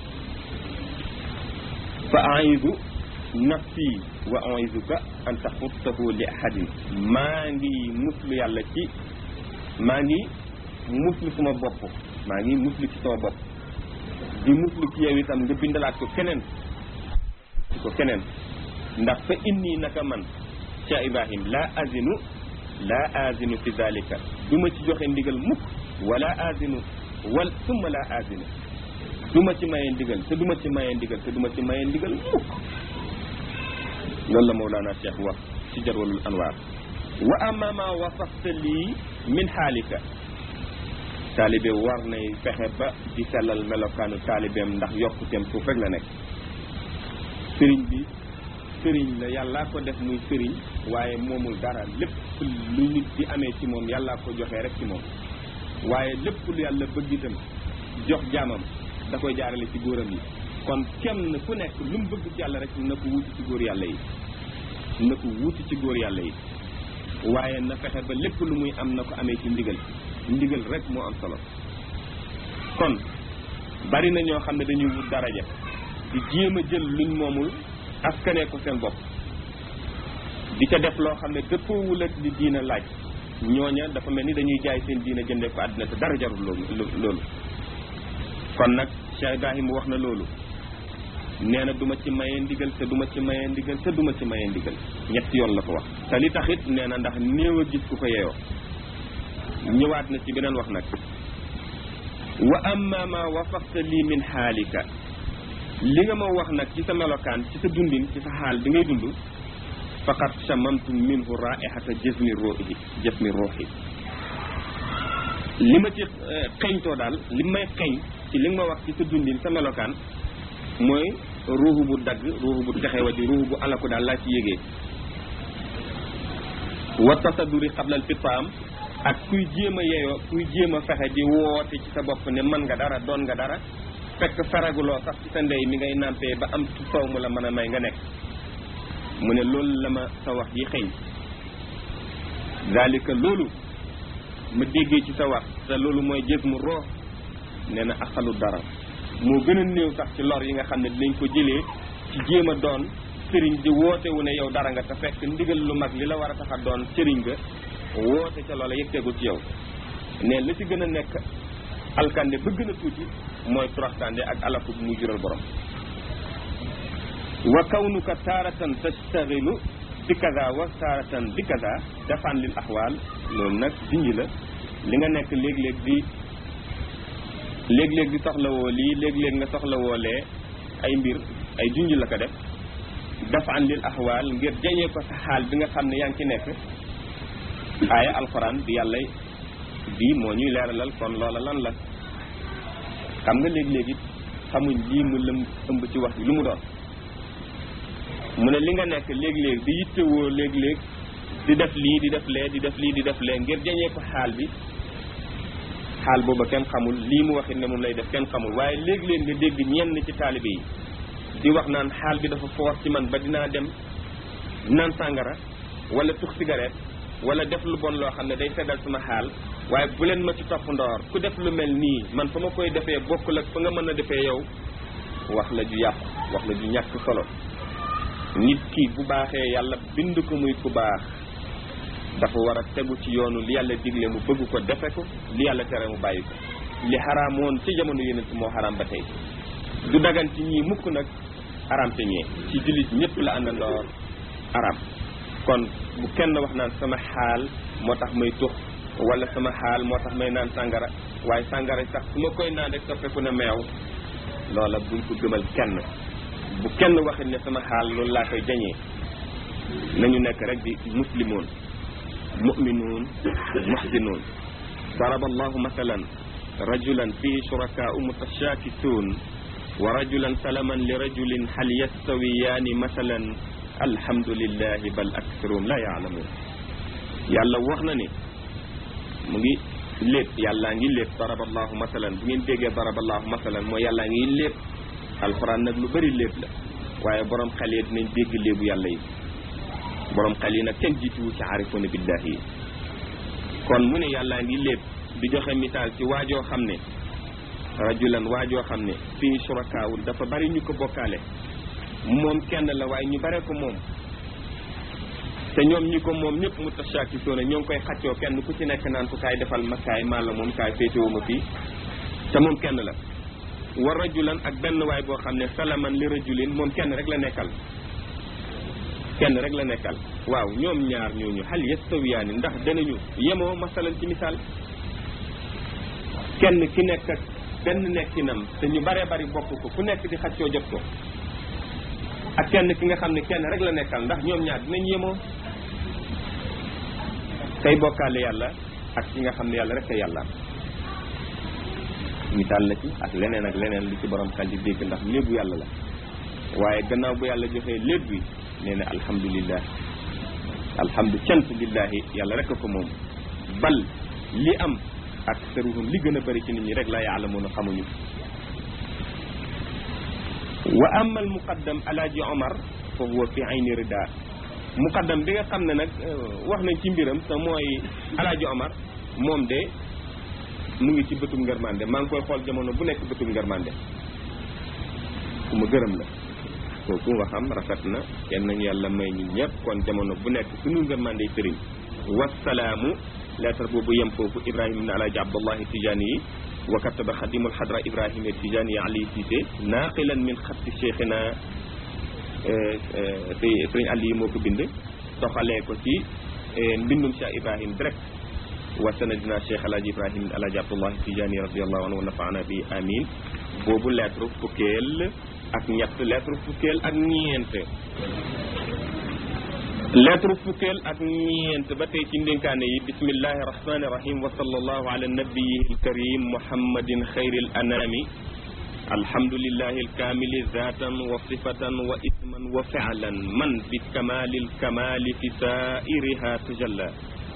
fa aidu nafsi wa aizuka an taxuttahu li ahadin maa ngi muslu yàlla ci maa ngi muslu sama bopp maa ngi muslu ci sama bopp di muslu ci yow itam nga bindalaat ko keneen ci ko keneen ndax fa inni naka man Cheikh Ibrahim la azinu la azinu fi dalika du ma ci joxe ndigal mukk wala azinu wal summa la azinu du ma ci maye ndigal te du ma ci maye ndigal te du ma ci maye ndigal mukk loolu la Mawlana Cheikh wax ci jarwalul anwaar wa amma ma wasafta lii min xaalika taalibe war nay fexe ba di sellal melokaanu taalibeem ndax yokkuteem suuf rek la nekk sëriñ bi sëriñ la yàllaa ko def muy sëriñ waaye moomul dara lépp lu nit di amee ci moom yàllaa ko joxee rek ci moom waaye lépp lu yàlla bëgg itam jox jaamam da koy jaarale ci góoram yi kon kenn ku nekk lu mu bëgg ci yàlla rek na ko wuti ci góor yàlla yi na ko wuti ci góor yàlla yi waaye na fexe ba lépp lu muy am na ko amee ci ndigal ndigal rek moo am solo kon bari na ñoo xam ne dañuy wut daraja di jéem a jël luñ moomul askanee ko seen bopp di ca def loo xam ne dëppoowul ak li diina laaj ñooña dafa mel ni dañuy jaay seen diina jëndee ko àddina te dara jarul loolu loolu kon nag Cheikh Ibrahima wax na loolu nee na du ma ci maye ndigal te du ma ci maye ndigal te du ma ci maye ndigal ñetti yoon la ko wax te li taxit nee na ndax néew a gis ku ko yeyoo ñëwaat na ci beneen wax nag wa amma ma wafaqta lii min xaalika li nga ma wax nag ci sa melokaan ci sa dundin ci sa xaal bi ngay dund faqad chamamtu minhu raihata jasmi ruuhi jasmi ruuhi li ma ci xeñtoo daal li may xeñ ci li nga ma wax ci sa dundin sa melokaan mooy ruuxu bu dagg ruuxu bu texewa ji ruuxu bu alaku daal laa ci yégee wa tasaduri xablal fitaam ak kuy jéem a yeyoo kuy jéem a fexe di woote ci sa bopp ne man nga dara doon nga dara fekk faraguloo sax ci sa ndey mi ngay nàmpee ba am soow mu la mën a may nga nekk mu ne loolu la ma sa wax ji xëy zalika loolu ma déggee ci sa wax te loolu mooy jës mu roox nee na axalu dara moo gën a néew sax ci lor yi nga xam ne dinañ ko jëlee ci jéem a doon sëriñ di woote wu ne yow dara nga te fekk ndigal lu mag li la war a tax a doon sëriñ nga woote ca loola yëgteegu ci yow ne la ci gën a nekk alkande ba gën a tuuti mooy turaxtande ak alaku bu muy jural borom wa kawnuka taaratan tastaxilu bi kaza wa taaratan bi kaza dafaan lil axwaal loolu nag dinji la li nga nekk léeg-léeg di léeg-léeg di soxlawoo lii léeg-léeg nga soxlawoo lee ay mbir ay junj la ko def dafaan lil axwaal ngir jañee ko sa xaal bi nga xam ne yaa ngi ci nekk aaya alxuraan bi yàlla bii moo ñuy leeralal kon loola lan la xam nga léeg-léeg it xamuñ lii mu lëm ëmb ci wax bi lu mu doon mu ne li nga nekk léeg-léeg di yittewoo léeg-léeg di def lii di def lee di def lii di def lee ngir jañee ko xaal bi xaal booba kenn xamul lii mu waxit ne moom lay def kenn xamul waaye léeg-léeg nga dégg ñenn ci taalibe yi di wax naan xaal bi dafa foor ci man ba dinaa dem naan sàngara wala tux cigarette wala def lu bon loo xam ne day seddal sama xaal waaye bu leen ma ci topp ndoor ku def lu mel nii man fa ma koy defee bokkul ak fa nga mën a defee yow wax la ju yàqu wax la ju ñàkk solo nit ki bu baaxee yàlla bind ko muy ku baax dafa war a tegu ci yoonu li yàlla digle mu bëgg ko defe ko li yàlla tere mu bàyyi ko li xaraamoon ci jamono yonent moo xaraam ba tey du dagan ci ñii mukk nag araam te ñee ci jullit ñëpp la àndandoor araam kon bu kenn wax naan sama xaal moo tax may tux wala sama xaal moo tax may naan sàngara waaye sàngara sax su ma koy naan rek soppeeku na meew loola buñ ko gëmal kenn bu kenn waxit ne sama xaal loolu laa koy jañee nañu nekk rek di muslimoon mu'minuun muhsinuun daraba allahu masalan rajulan fihi shurakaa'u mutashaakisuun wa rajulan salaman li rajulin hal yastawiyaani masalan alhamdulillahi bal aktharuhum la yaalamuun yàlla wax na ni mu ngi lépp yàllaa ngi lépp daraballahu masalan bu ngeen déggee daraballahu masalan mooy yàllaa ngi lépp alxuraan nag lu bëri lépp la waaye borom xel yi dinañ dégg léebu yàlla yi borom xel yi nag kenn jiituwu ci aarifoona billahi yi kon mu ne yàllaa ngi lépp di joxe misaal ci waajoo xam ne rajulan waajoo xam ne fii surakaawul dafa bari ñu ko bokkaale moom kenn la waaye ñu bare ko moom te ñoom ñi ko moom ñëpp mu tashakisoona ñoo ngi koy xaccoo kenn ku ci nekk naan ko kaay defal ma kaay maa la moom kaay féetewuma fii te moom kenn la wa rajulan ak benn waay boo xam ne salaman li rajulin moom kenn rek la nekkal kenn rek la nekkal waaw ñoom ñaar ñooñu hal yastawiyaani ndax danañu yemoo masalan ci misaal kenn ki nekk ak benn nekkinam te ñu bare bari bokk ko ku nekk di xaccoo jot ko ak kenn ki nga xam ne kenn rek la nekkal ndax ñoom ñaar dinañ yemoo kay bokkaale yàlla ak ki nga xam ne yàlla rek a yàlla misaal la ci ak leneen ak leneen lu ci borom xel di dégg ndax léebu yàlla la waaye gannaaw bu yàlla joxee léeb bi nee na alhamdulillah alhamdu cant lillahi yàlla rek a ko moom bal li am ak saruhum li gën a bëri ci nit ñi rek la yaalamuuna xamuñu wa ama al muqaddam alaaji omar fa huwa fi ayni rida muqaddam bi nga xam ne nag wax nañ ci mbiram te mooy alaaji omar moom de mu ngi ci bëtum ngërmande maa ngi koy xool jamono bu nekk bëtum ngërmande ku ma gërëm la kooku nga xam rafet na yal nañu yàlla may ñu ñëpp kon jamono bu nekk suñu ngërmande sëriñ wasalaamu lettre boobu yem foofu ibrahima ibn alaaji abdullahi tijaani yi wa kataba xadimul xadra ibrahima tijaani ali cissé naaqilan min xatti cheikhina sëriñ ali yi moo ko bind toxalee ko ci mbindum cheikh ibrahim direct wa sanadina cheikh alaaji ibrahim alaaji abdullahi tijaani radiallahu anhu wa nafaana bi amin boobu lettre fukkeel ak ñett lettre fukkeel ak ñeent lettre fukkeel ak ñeent ba tey ci ndénkaane yi bismillahi rahmani rahim wa sallallahu ala nabiyihi alkarim muhammadin xayril anami alhamdulillahi alkamili zatan wa sifatan wa isman wa fi'lan man bi kamali alkamali fi sairiha tajalla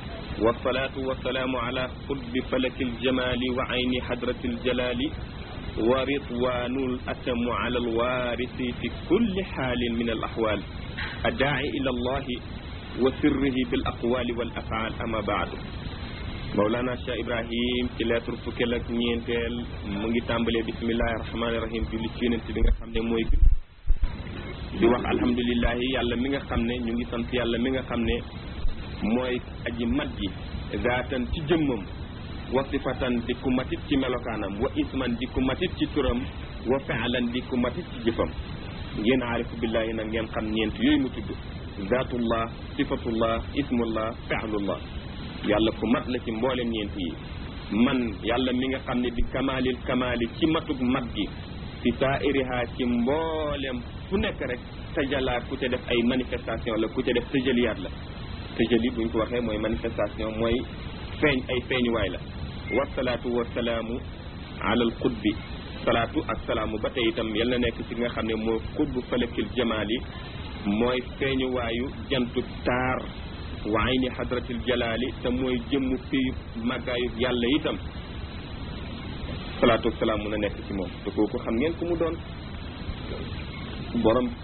والصلاة والسلام على قطب فلك الجمال وعين حضرة الجلال wa ridwanul atamu ala alwarisi fi kulli xaalin min al axwaal addaai ila allahi wa sirrihi bil aqwali wal afaal ama baadu Mawlana Cheikh Ibrahim ci lettre fukkeel ak ñeenteel mu ngi tàmbalee bismillahi rahmaani rahim julli ci yonent bi nga xam ne mooy bi di wax alhamdulilahi yàlla mi nga xam ne ñu ngi sant yàlla mi nga xam ne mooy aji mat ji zaatan ci jëmmam wa sifatan di ku matit ci melokaanam wa isman di ku matit ci turam wa faalan di ku matit ci jëfam ngeen aarifu billahi nag ngeen xam ñeent yooyu mu tudd zaatullah sifatullah ismullah faalullah yàlla ku mat la ci mboolem ñeent yi man yàlla mi nga xam ne bi kamaalil kamaali ci matug mat gi fi saairiha ci mboolem fu nekk rek tajalaat ku ca def ay manifestation la ku ca def tëjaliyaat la tëjali buñ ko waxee mooy manifestation mooy feeñ ay feeñuwaay la wasalaatu wasalaamu alal qutbi salaatu ak salaamu ba tey itam yal na nekk ci nga xam ne moo qutbu falakil jamaali mooy feeñuwaayu jantu taar wa ayni hadratil jalaali te mooy jëmmu fii màggaayu yàlla itam salaatu wasalaam mun a nekk ci moom te kooku xam ngeen ku mu doon borom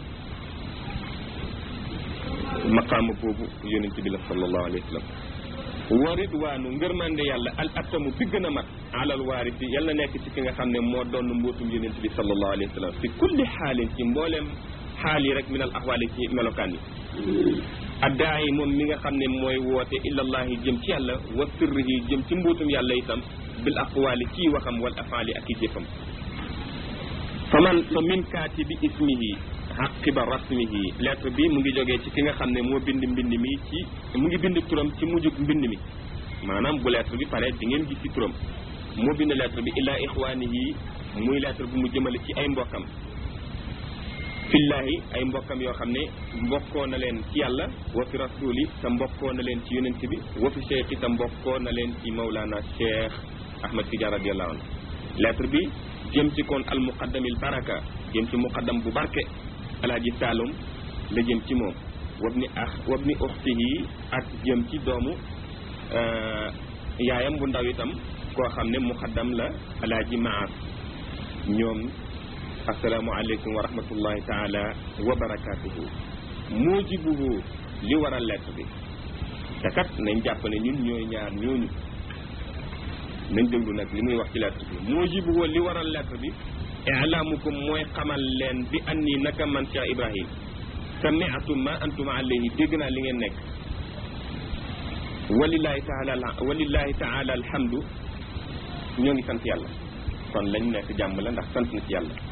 maqaama boobu yonent bi la sallallahu alayhi wa sallam wa ridwaanu ngërmande yàlla al atamu bi gën a mat alal waarisi yàlla nekk ci ki nga xam ne moo doon mbootum yonent bi sallallahu alayhi wa sallam fi kulli xaalin ci mbooleem xaal yi rek min al axwaali ci melokaan yi addaay moom mi nga xam ne mooy woote ilallahi jëm ci yàlla wa sirrihi jëm ci mbootum yàlla itam bil aqwaali ci waxam wal afaali ak i jëfam fa man fa min kaatibi ismihi aqiba rasmihi lettre bi mu ngi jógee ci ki nga xam ne moo bind mbind mi ci mu ngi bind turam ci mujjug mbind mi maanaam bu lettre bi pare di ngeen gis ci turam moo bind lettre bi ila ixwaanihi muy lettre bu mu jëmale ci ay mbokkam fillahi ay mbokkam yoo xam ne mbokkoo na leen ci yàlla wa fi rasuli te mbokkoo na leen ci yonent bi wa fi cheikh te mbokkoo na leen ci mawlana cheikh ahmad tidiane radiallahu anhu lettre bi jëm ci kon al muqaddamil baraka jëm ci muqaddam bu barke alaaji saalum la jëm ci moom wabni ax wabni uxtihi ak jëm ci doomu yaayam bu ndaw itam koo xam ne muqaddam la alaaji maas ñoom asalaamualeykum wa rahmatullahi taala wa barakatuhu mujibuhu li waral lettre bi te kat nañ jàpp ne ñun ñooy ñaar ñooñu nañ déglu nag li muy wax ci lettre bi mujibuhu li waral lettre bi ilaamukum mooy xamal leen bi anni naka man Cheikh Ibrahim sami'tu ma antum alayhi dégg naa li ngeen nekk walillahi taala walillahi taala alhamdu ñoo ngi sant yàlla kon lañ nekk jàmm la ndax sant na ci yàlla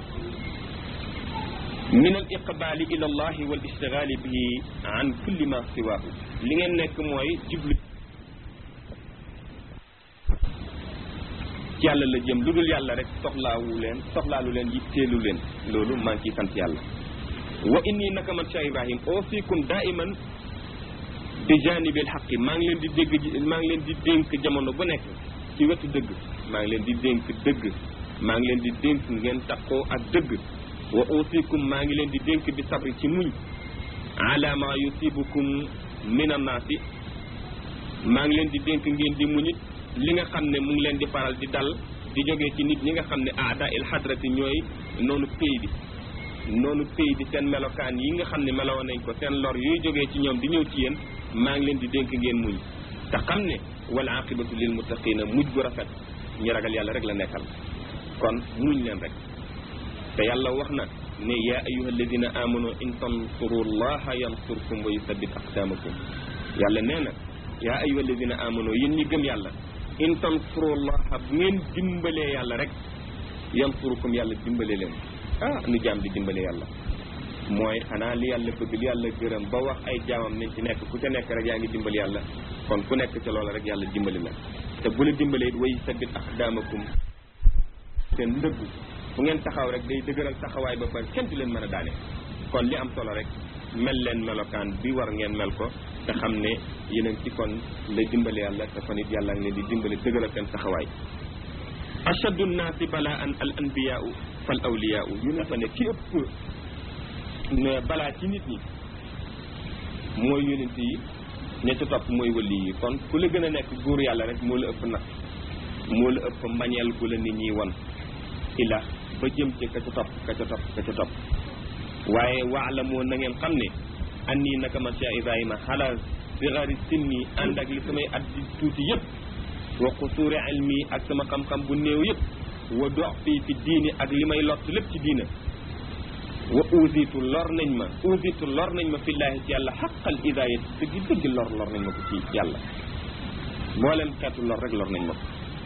min al iqbali ila allahi wal ishtigali bihi an kulli ma siwaahu li ngeen nekk mooy jublu ci yàlla la jëm lu dul yàlla rek soxlaawu leen soxlaalu leen yitteelu leen loolu maa ngi ciy sant yàlla wa inni naka man Cheikh Ibrahim ausikum daiman bi janibil xaqi maa ngi leen di dégg maa ngi leen di dénk jamono bu nekk ci wetu dëgg maa ngi leen di dénk dëgg maa ngi leen di dénk ngeen takkoo ak dëgg wa ausikum maa ngi leen di dénk bi sabri ci muñ ala ma yusibukum min annaasi maa ngi leen di dénk ngeen di muñit li nga xam ne mu ngi leen di faral di dal di jógee ci nit ñi nga xam ne aada il hadrati ñooy noonu pay bi noonu pay bi seen melokaan yi nga xam ne meloo nañ ko seen lor yuy jógee ci ñoom di ñëw ci yéen maa ngi leen di dénk ngeen muñ te xam ne wala aqibatu lil muttaqina mujj gu rafet ñi ragal yàlla rek la nekkal kon muñ leen rek te yàlla wax na ne yaa ayuha alladina amanu in tansuru llaha yansurkum wa yusabbit aqdamakum yàlla nee na yaa ayuha alladina amanu yéen ñi gëm yàlla in tansurullaha bu ngeen dimbalee yàlla rek yansurukum yàlla dimbale leen ah nu jaam di dimbale yàlla mooy xanaa li yàlla bëgg li yàlla gërëm ba wax ay jaamam nañ ci nekk ku ca nekk rek yaa ngi dimbali yàlla kon ku nekk ca loola rek yàlla dimbali la te bu la dimbalee it way sabit aqdamakum seen ndëgg fu ngeen taxaw rek day dëgëral taxawaay ba pare kenn du leen mën a daane kon li am solo rek mel leen melokaan bi war ngeen mel ko te xam ne yeneen ci kon la dimbale yàlla te kon it yàlla ngi leen di dimbale dëgëral seen taxawaay ashaddu nnaasi balaan al anbiyaau fal awliyaau yu ne fa ne ki ëpp ne balaa ci nit ñi mooy yonent yi ña ca topp mooy wali yi kon ku la gën a nekk góor yàlla rek moo la ëpp nag moo la ëpp mbañeel gu la nit ñi won ila ba jëm ci ka ca topp ka ca topp ka ca topp waaye waalamoo na ngeen xam ne anni naka man Cheikh Ibrahima xalal sigari sinni ànd ak li samay at di tuuti yëpp wa qusuuri ilmi ak sama xam-xam bu néew yëpp wa dox fii fi diini ak li may lott lépp ci diina wa uusitu lor nañ ma uusitu lor nañ ma fillaahi ci yàlla xaqal idaayat dëgg dëgg lor lor nañ ma ko ci yàlla mboolem xeetu lor rek lor nañ ma ko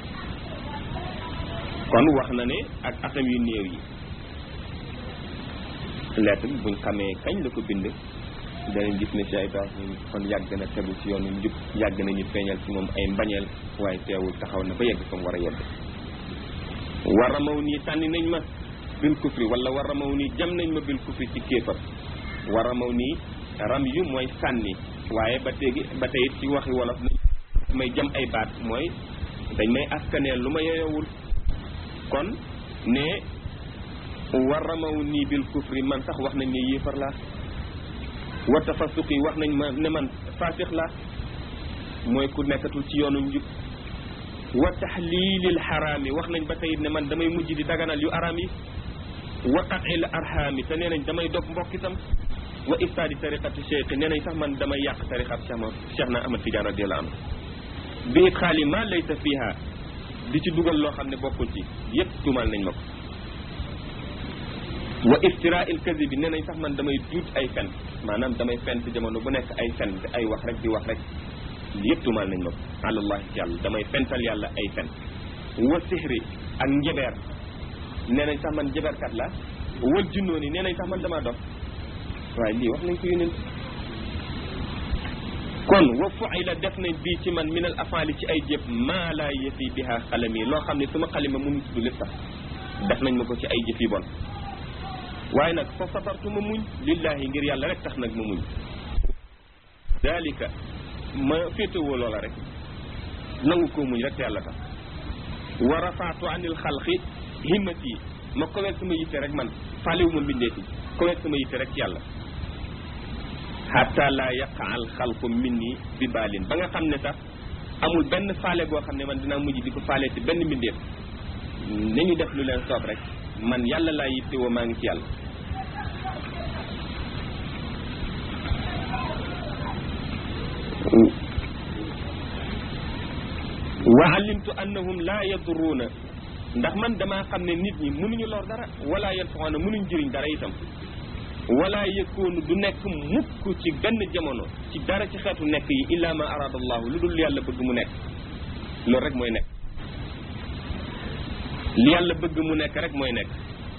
kon wax na ne ak atam yu néew yi lettre bi buñ xamee kañ la ko bind danañ gis ne Cheikh Ibrahim kon yàgg na tegu ci yoonu njub yàgg nañu feeñal ci moom ay mbañeel waaye teewul taxaw na ba yegg fa mu war a yegg war a maw nii sànni nañ ma bil kufri wala war a maw nii jam nañ ma bil kufri ci kéefar war a maw nii ram yu mooy sànni waaye ba téegi ba tey ci waxi wolof nañ may jam ay baat mooy dañ may askaneel lu ma yeyowul kon ne war a maw nii bil kufri man sax wax nañ ne yéefar laa wa tafasuqi wax nañ ma ne man faasix laa mooy ku nekkatul ci yoonu njub wa taxliilil xaraami wax nañ ba tey ne man damay mujj di daganal yu araam yi wa qatil arhaami te nee nañ damay dog mbokk itam wa iftaadi tariqati cheikh nee nañ sax man damay yàq tariqat cheikh ma cheikh na Ahmad Tidiane radiyallahu anhu bi it xaali ma laysa fiha di ci dugal loo xam ne bokkul ci yépp tuumal nañ ma ko wa iftira il kasi bi nee nañ sax man damay duut ay fen maanaam damay fen ci jamono bu nekk ay fen ay wax rek di wax rek yëpp tuumal nañ ma ko alallahi ci yàlla damay fental yàlla ay fen wa sihri ak njebeer nee nañ sax man njebeerkat la wal junnooni nee nañ sax man damaa dof waaye lii wax nañ ko yónent kon wa fuila def nañ bii ci man minal afaali ci ay jëf maa laa yëfi biha xalami loo xam ne suma xalima mënu tudd lépp sax def nañ ma ko ci ay jëf yi bon waaye nag fa sabartu ma muñ lillahi ngir yàlla rek tax nag ma muñ dalika ma féetewoo loola rek nangu koo muñ rek te yàlla tax wa rafaatu anil xalqi himmati ma koweel sama yitte rek man faaliwu ma mbindeeti koweel sama yitte rek ci yàlla hatta la yaqa al xalqu minni bi baalin ba nga xam ne sax amul benn faale goo xam ne man dinaa mujj di ko faale ci benn mbindeef nañu def lu leen soob rek man yàlla laa yitte woo maa ngi ci yàlla wa alimtu annahum laa yadurruuna ndax man damaa xam ne nit ñi mënuñu lor dara wala yanfauna mënuñ jëriñ dara itam wala yëkkoonu du nekk mukk ci benn jamono ci dara ci xeetu nekk yi illa ma arada allahu lu dul yàlla bëgg mu nekk loolu rek mooy nekk li yàlla bëgg mu nekk rek mooy nekk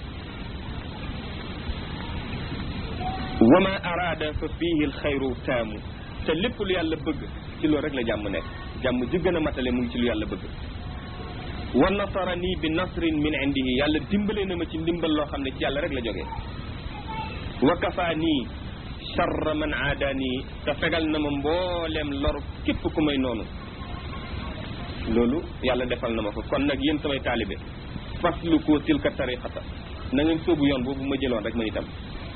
wa ma araada fa fiihi alxayru taamu te lépp lu yàlla bëgg ci loolu rek la jàmm nekk jàmm ji gën a matale mu ngi ci lu yàlla bëgg wa nasarani bi nasrin min indihi yàlla dimbale na ma ci ndimbal loo xam ne ci yàlla rek la jógee wa kafaanii charra man aadaanii te fegal na ma mbooleem lor képp ku may noonu loolu yàlla defal na ma ko kon nag yéen samay taalibe fasluku tilka tariqata na ngeen sóobu yoon boobu ma jëloon rek ma itam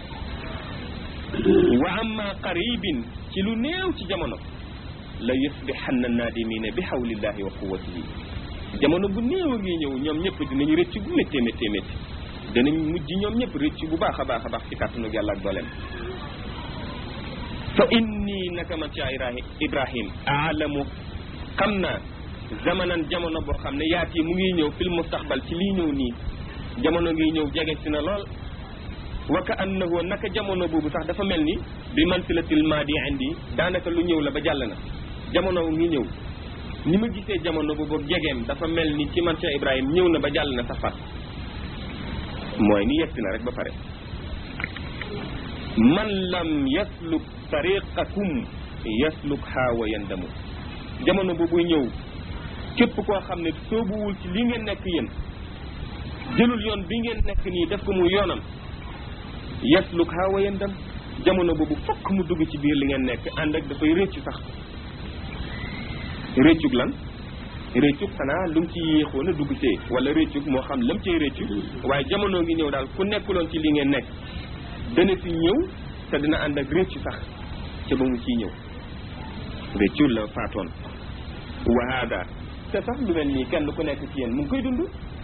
wa amma qaribin ci lu néew ci jamono la yusbihanna naadimina bi hawlillahi wa quwwatihi jamono bu néew a ngi ñëw ñoom ñëpp dinañu rëcc bu méttee méttee métti danañ mujj ñoom ñëpp rëcc bu baax a baax a baax ci kàttanug yàlla ak dooleem fa inni naka man ci ibrahim aalamu xam naa zamanan jamono boo xam ne yaat yi mu ngi ñëw fil mustaqbal ci lii ñëw nii jamono ngi ñëw jege si na lool wa ka annahu naka jamono boobu sax dafa mel ni bi mansilatil maadi indi daanaka lu ñëw la ba jàll na jamono ngi ñëw ni ma gisee jamono boobu jegeem dafa mel ni ci man Cheikh Ibrahim ñëw na ba jàll na sax fas mooy ni yegsi na rek ba pare man lam yasluk tariqakum yasluk xaawa yandamu jamono boobu ñëw képp koo xam ne soobuwul ci li ngeen nekk yéen jëlul yoon bi ngeen nekk nii def ko mu yoonam yasluk xaawa yandam jamono boobu fokk mu dugg ci biir li ngeen nekk ànd ak dafay réccu sax réccug lan réccug xanaa lu mu ci yéexoon a dugg see wala réccug moo xam lam cay réccu waaye jamono ngi ñëw daal ku nekkuloon ci li ngeen nekk dana fi ñëw te dina ànd ak réccu sax ca ba mu ciy ñëw réccu la faatoon wahaada te sax lu mel nii kenn ku nekk ci yéen mu ngi koy dund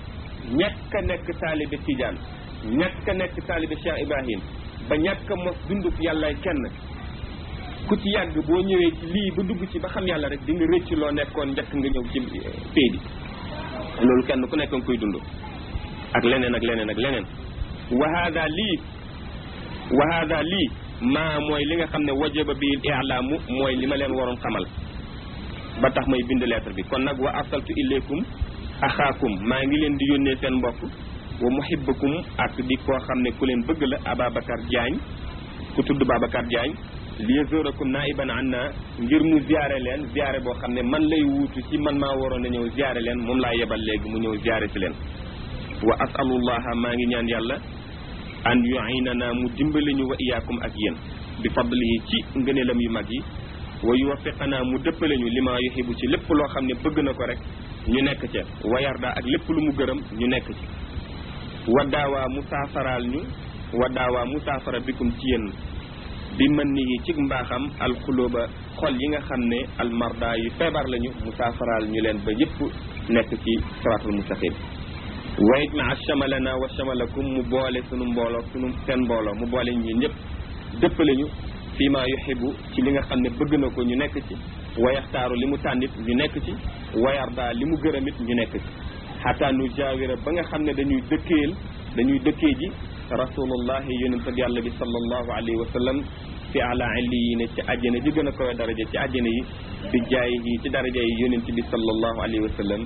ñàkk a nekk taalibe Tijaan ñàkk a nekk taalibe Cheikh Ibrahim ba ñàkk a mos dunduk yàllaay kenn ku ci yàgg boo ñëwee ci lii ba dugg ci ba xam yàlla rek di nga rëcc loo nekkoon njëkk nga ñëw ci pay bi loolu kenn ku nekk nga koy dund ak leneen ak leneen ak leneen wa hada lii wa hada lii maa mooy li nga xam ne wajaba bil i'laamu mooy li ma leen waroon xamal ba tax may bind lettre bi kon nag wa arsaltu ilaykum axaakum maa ngi leen di yónnee seen mbokk wa muhibbakum ak di koo xam ne ku leen bëgg la Ababacar Diagne ku tudd Babacar Diagne li yazurakum naiban anna ngir mu ziare leen ziare boo xam ne man lay wuutu ci man maa waroon a ñëw ziare leen moom laa yebal léegi mu ñëw ziare si leen wa asalullaha maa ngi ñaan yàlla an yuinana mu dimbali ñu wa iyaakum ak yéen bi fadlihi ci ngëneelam yu mag yi wa yuwaffiqana mu dëppale ñu li ma yuxibu ci lépp loo xam ne bëgg na ko rek ñu nekk ca wa yarda ak lépp lu mu gërëm ñu nekk ci wa daawaa mu saafaraal ñu wa daawaa mu saafara bikum ci yéen bi mën ni yi ci mbaaxam alxulóoba xol yi nga xam ne almarda yu feebar lañu mu saafaraal ñu leen ba yëpp nekk ci siraatul mustaqim wa ijmaa chamalana wa chamalakum mu boole sunu mbooloo sunu seen mbooloo mu boole ñi ñëpp dëppale ñu fii ma yuxibu ci li nga xam ne bëgg na ko ñu nekk ci wa yaxtaaru li mu tànnit ñu nekk ci wa yarda li mu gërëmit ñu nekk ci xataa nu jaawira ba nga xam ne dañuy dëkkeel dañuy dëkkee ji rasulullahi yonente bi yàlla bi sallallahu alayhi wa sallam fi ala illiyin ci àjjana ji gën a koy daraja ci àjjana yi bi jaay yi ci daraja yi yonente bi sallallahu alayhi wa sallam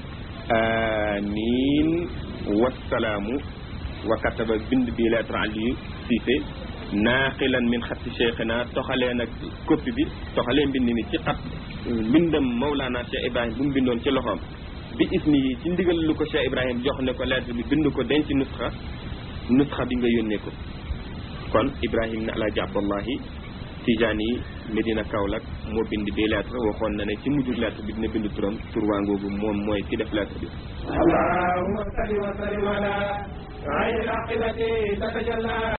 amin wasalaamu wa kataba bind bi lettre Aliou Cissé naaqilan min xatti cheikhina toxalee nag copie bi toxalee mbind mi ci xat mbindam Mawlana Cheikh Ibrahim bu mu bindoon ci loxoom bi ismi yi ci ndigal lu ko Cheikh Ibrahim jox ne ko lettre bi bind ko denc nusxa nusxa bi nga yónnee ko kon Ibrahim ne alaaji Abdallahi Tijaani Medina Kaolack moo bind bi lettre waxoon na ne ci mujjug lettre bi dina bind turam tur waa ngoogu moom mooy ki def lettre bi اللهم صل وسلم على عين العاقبة تتجلى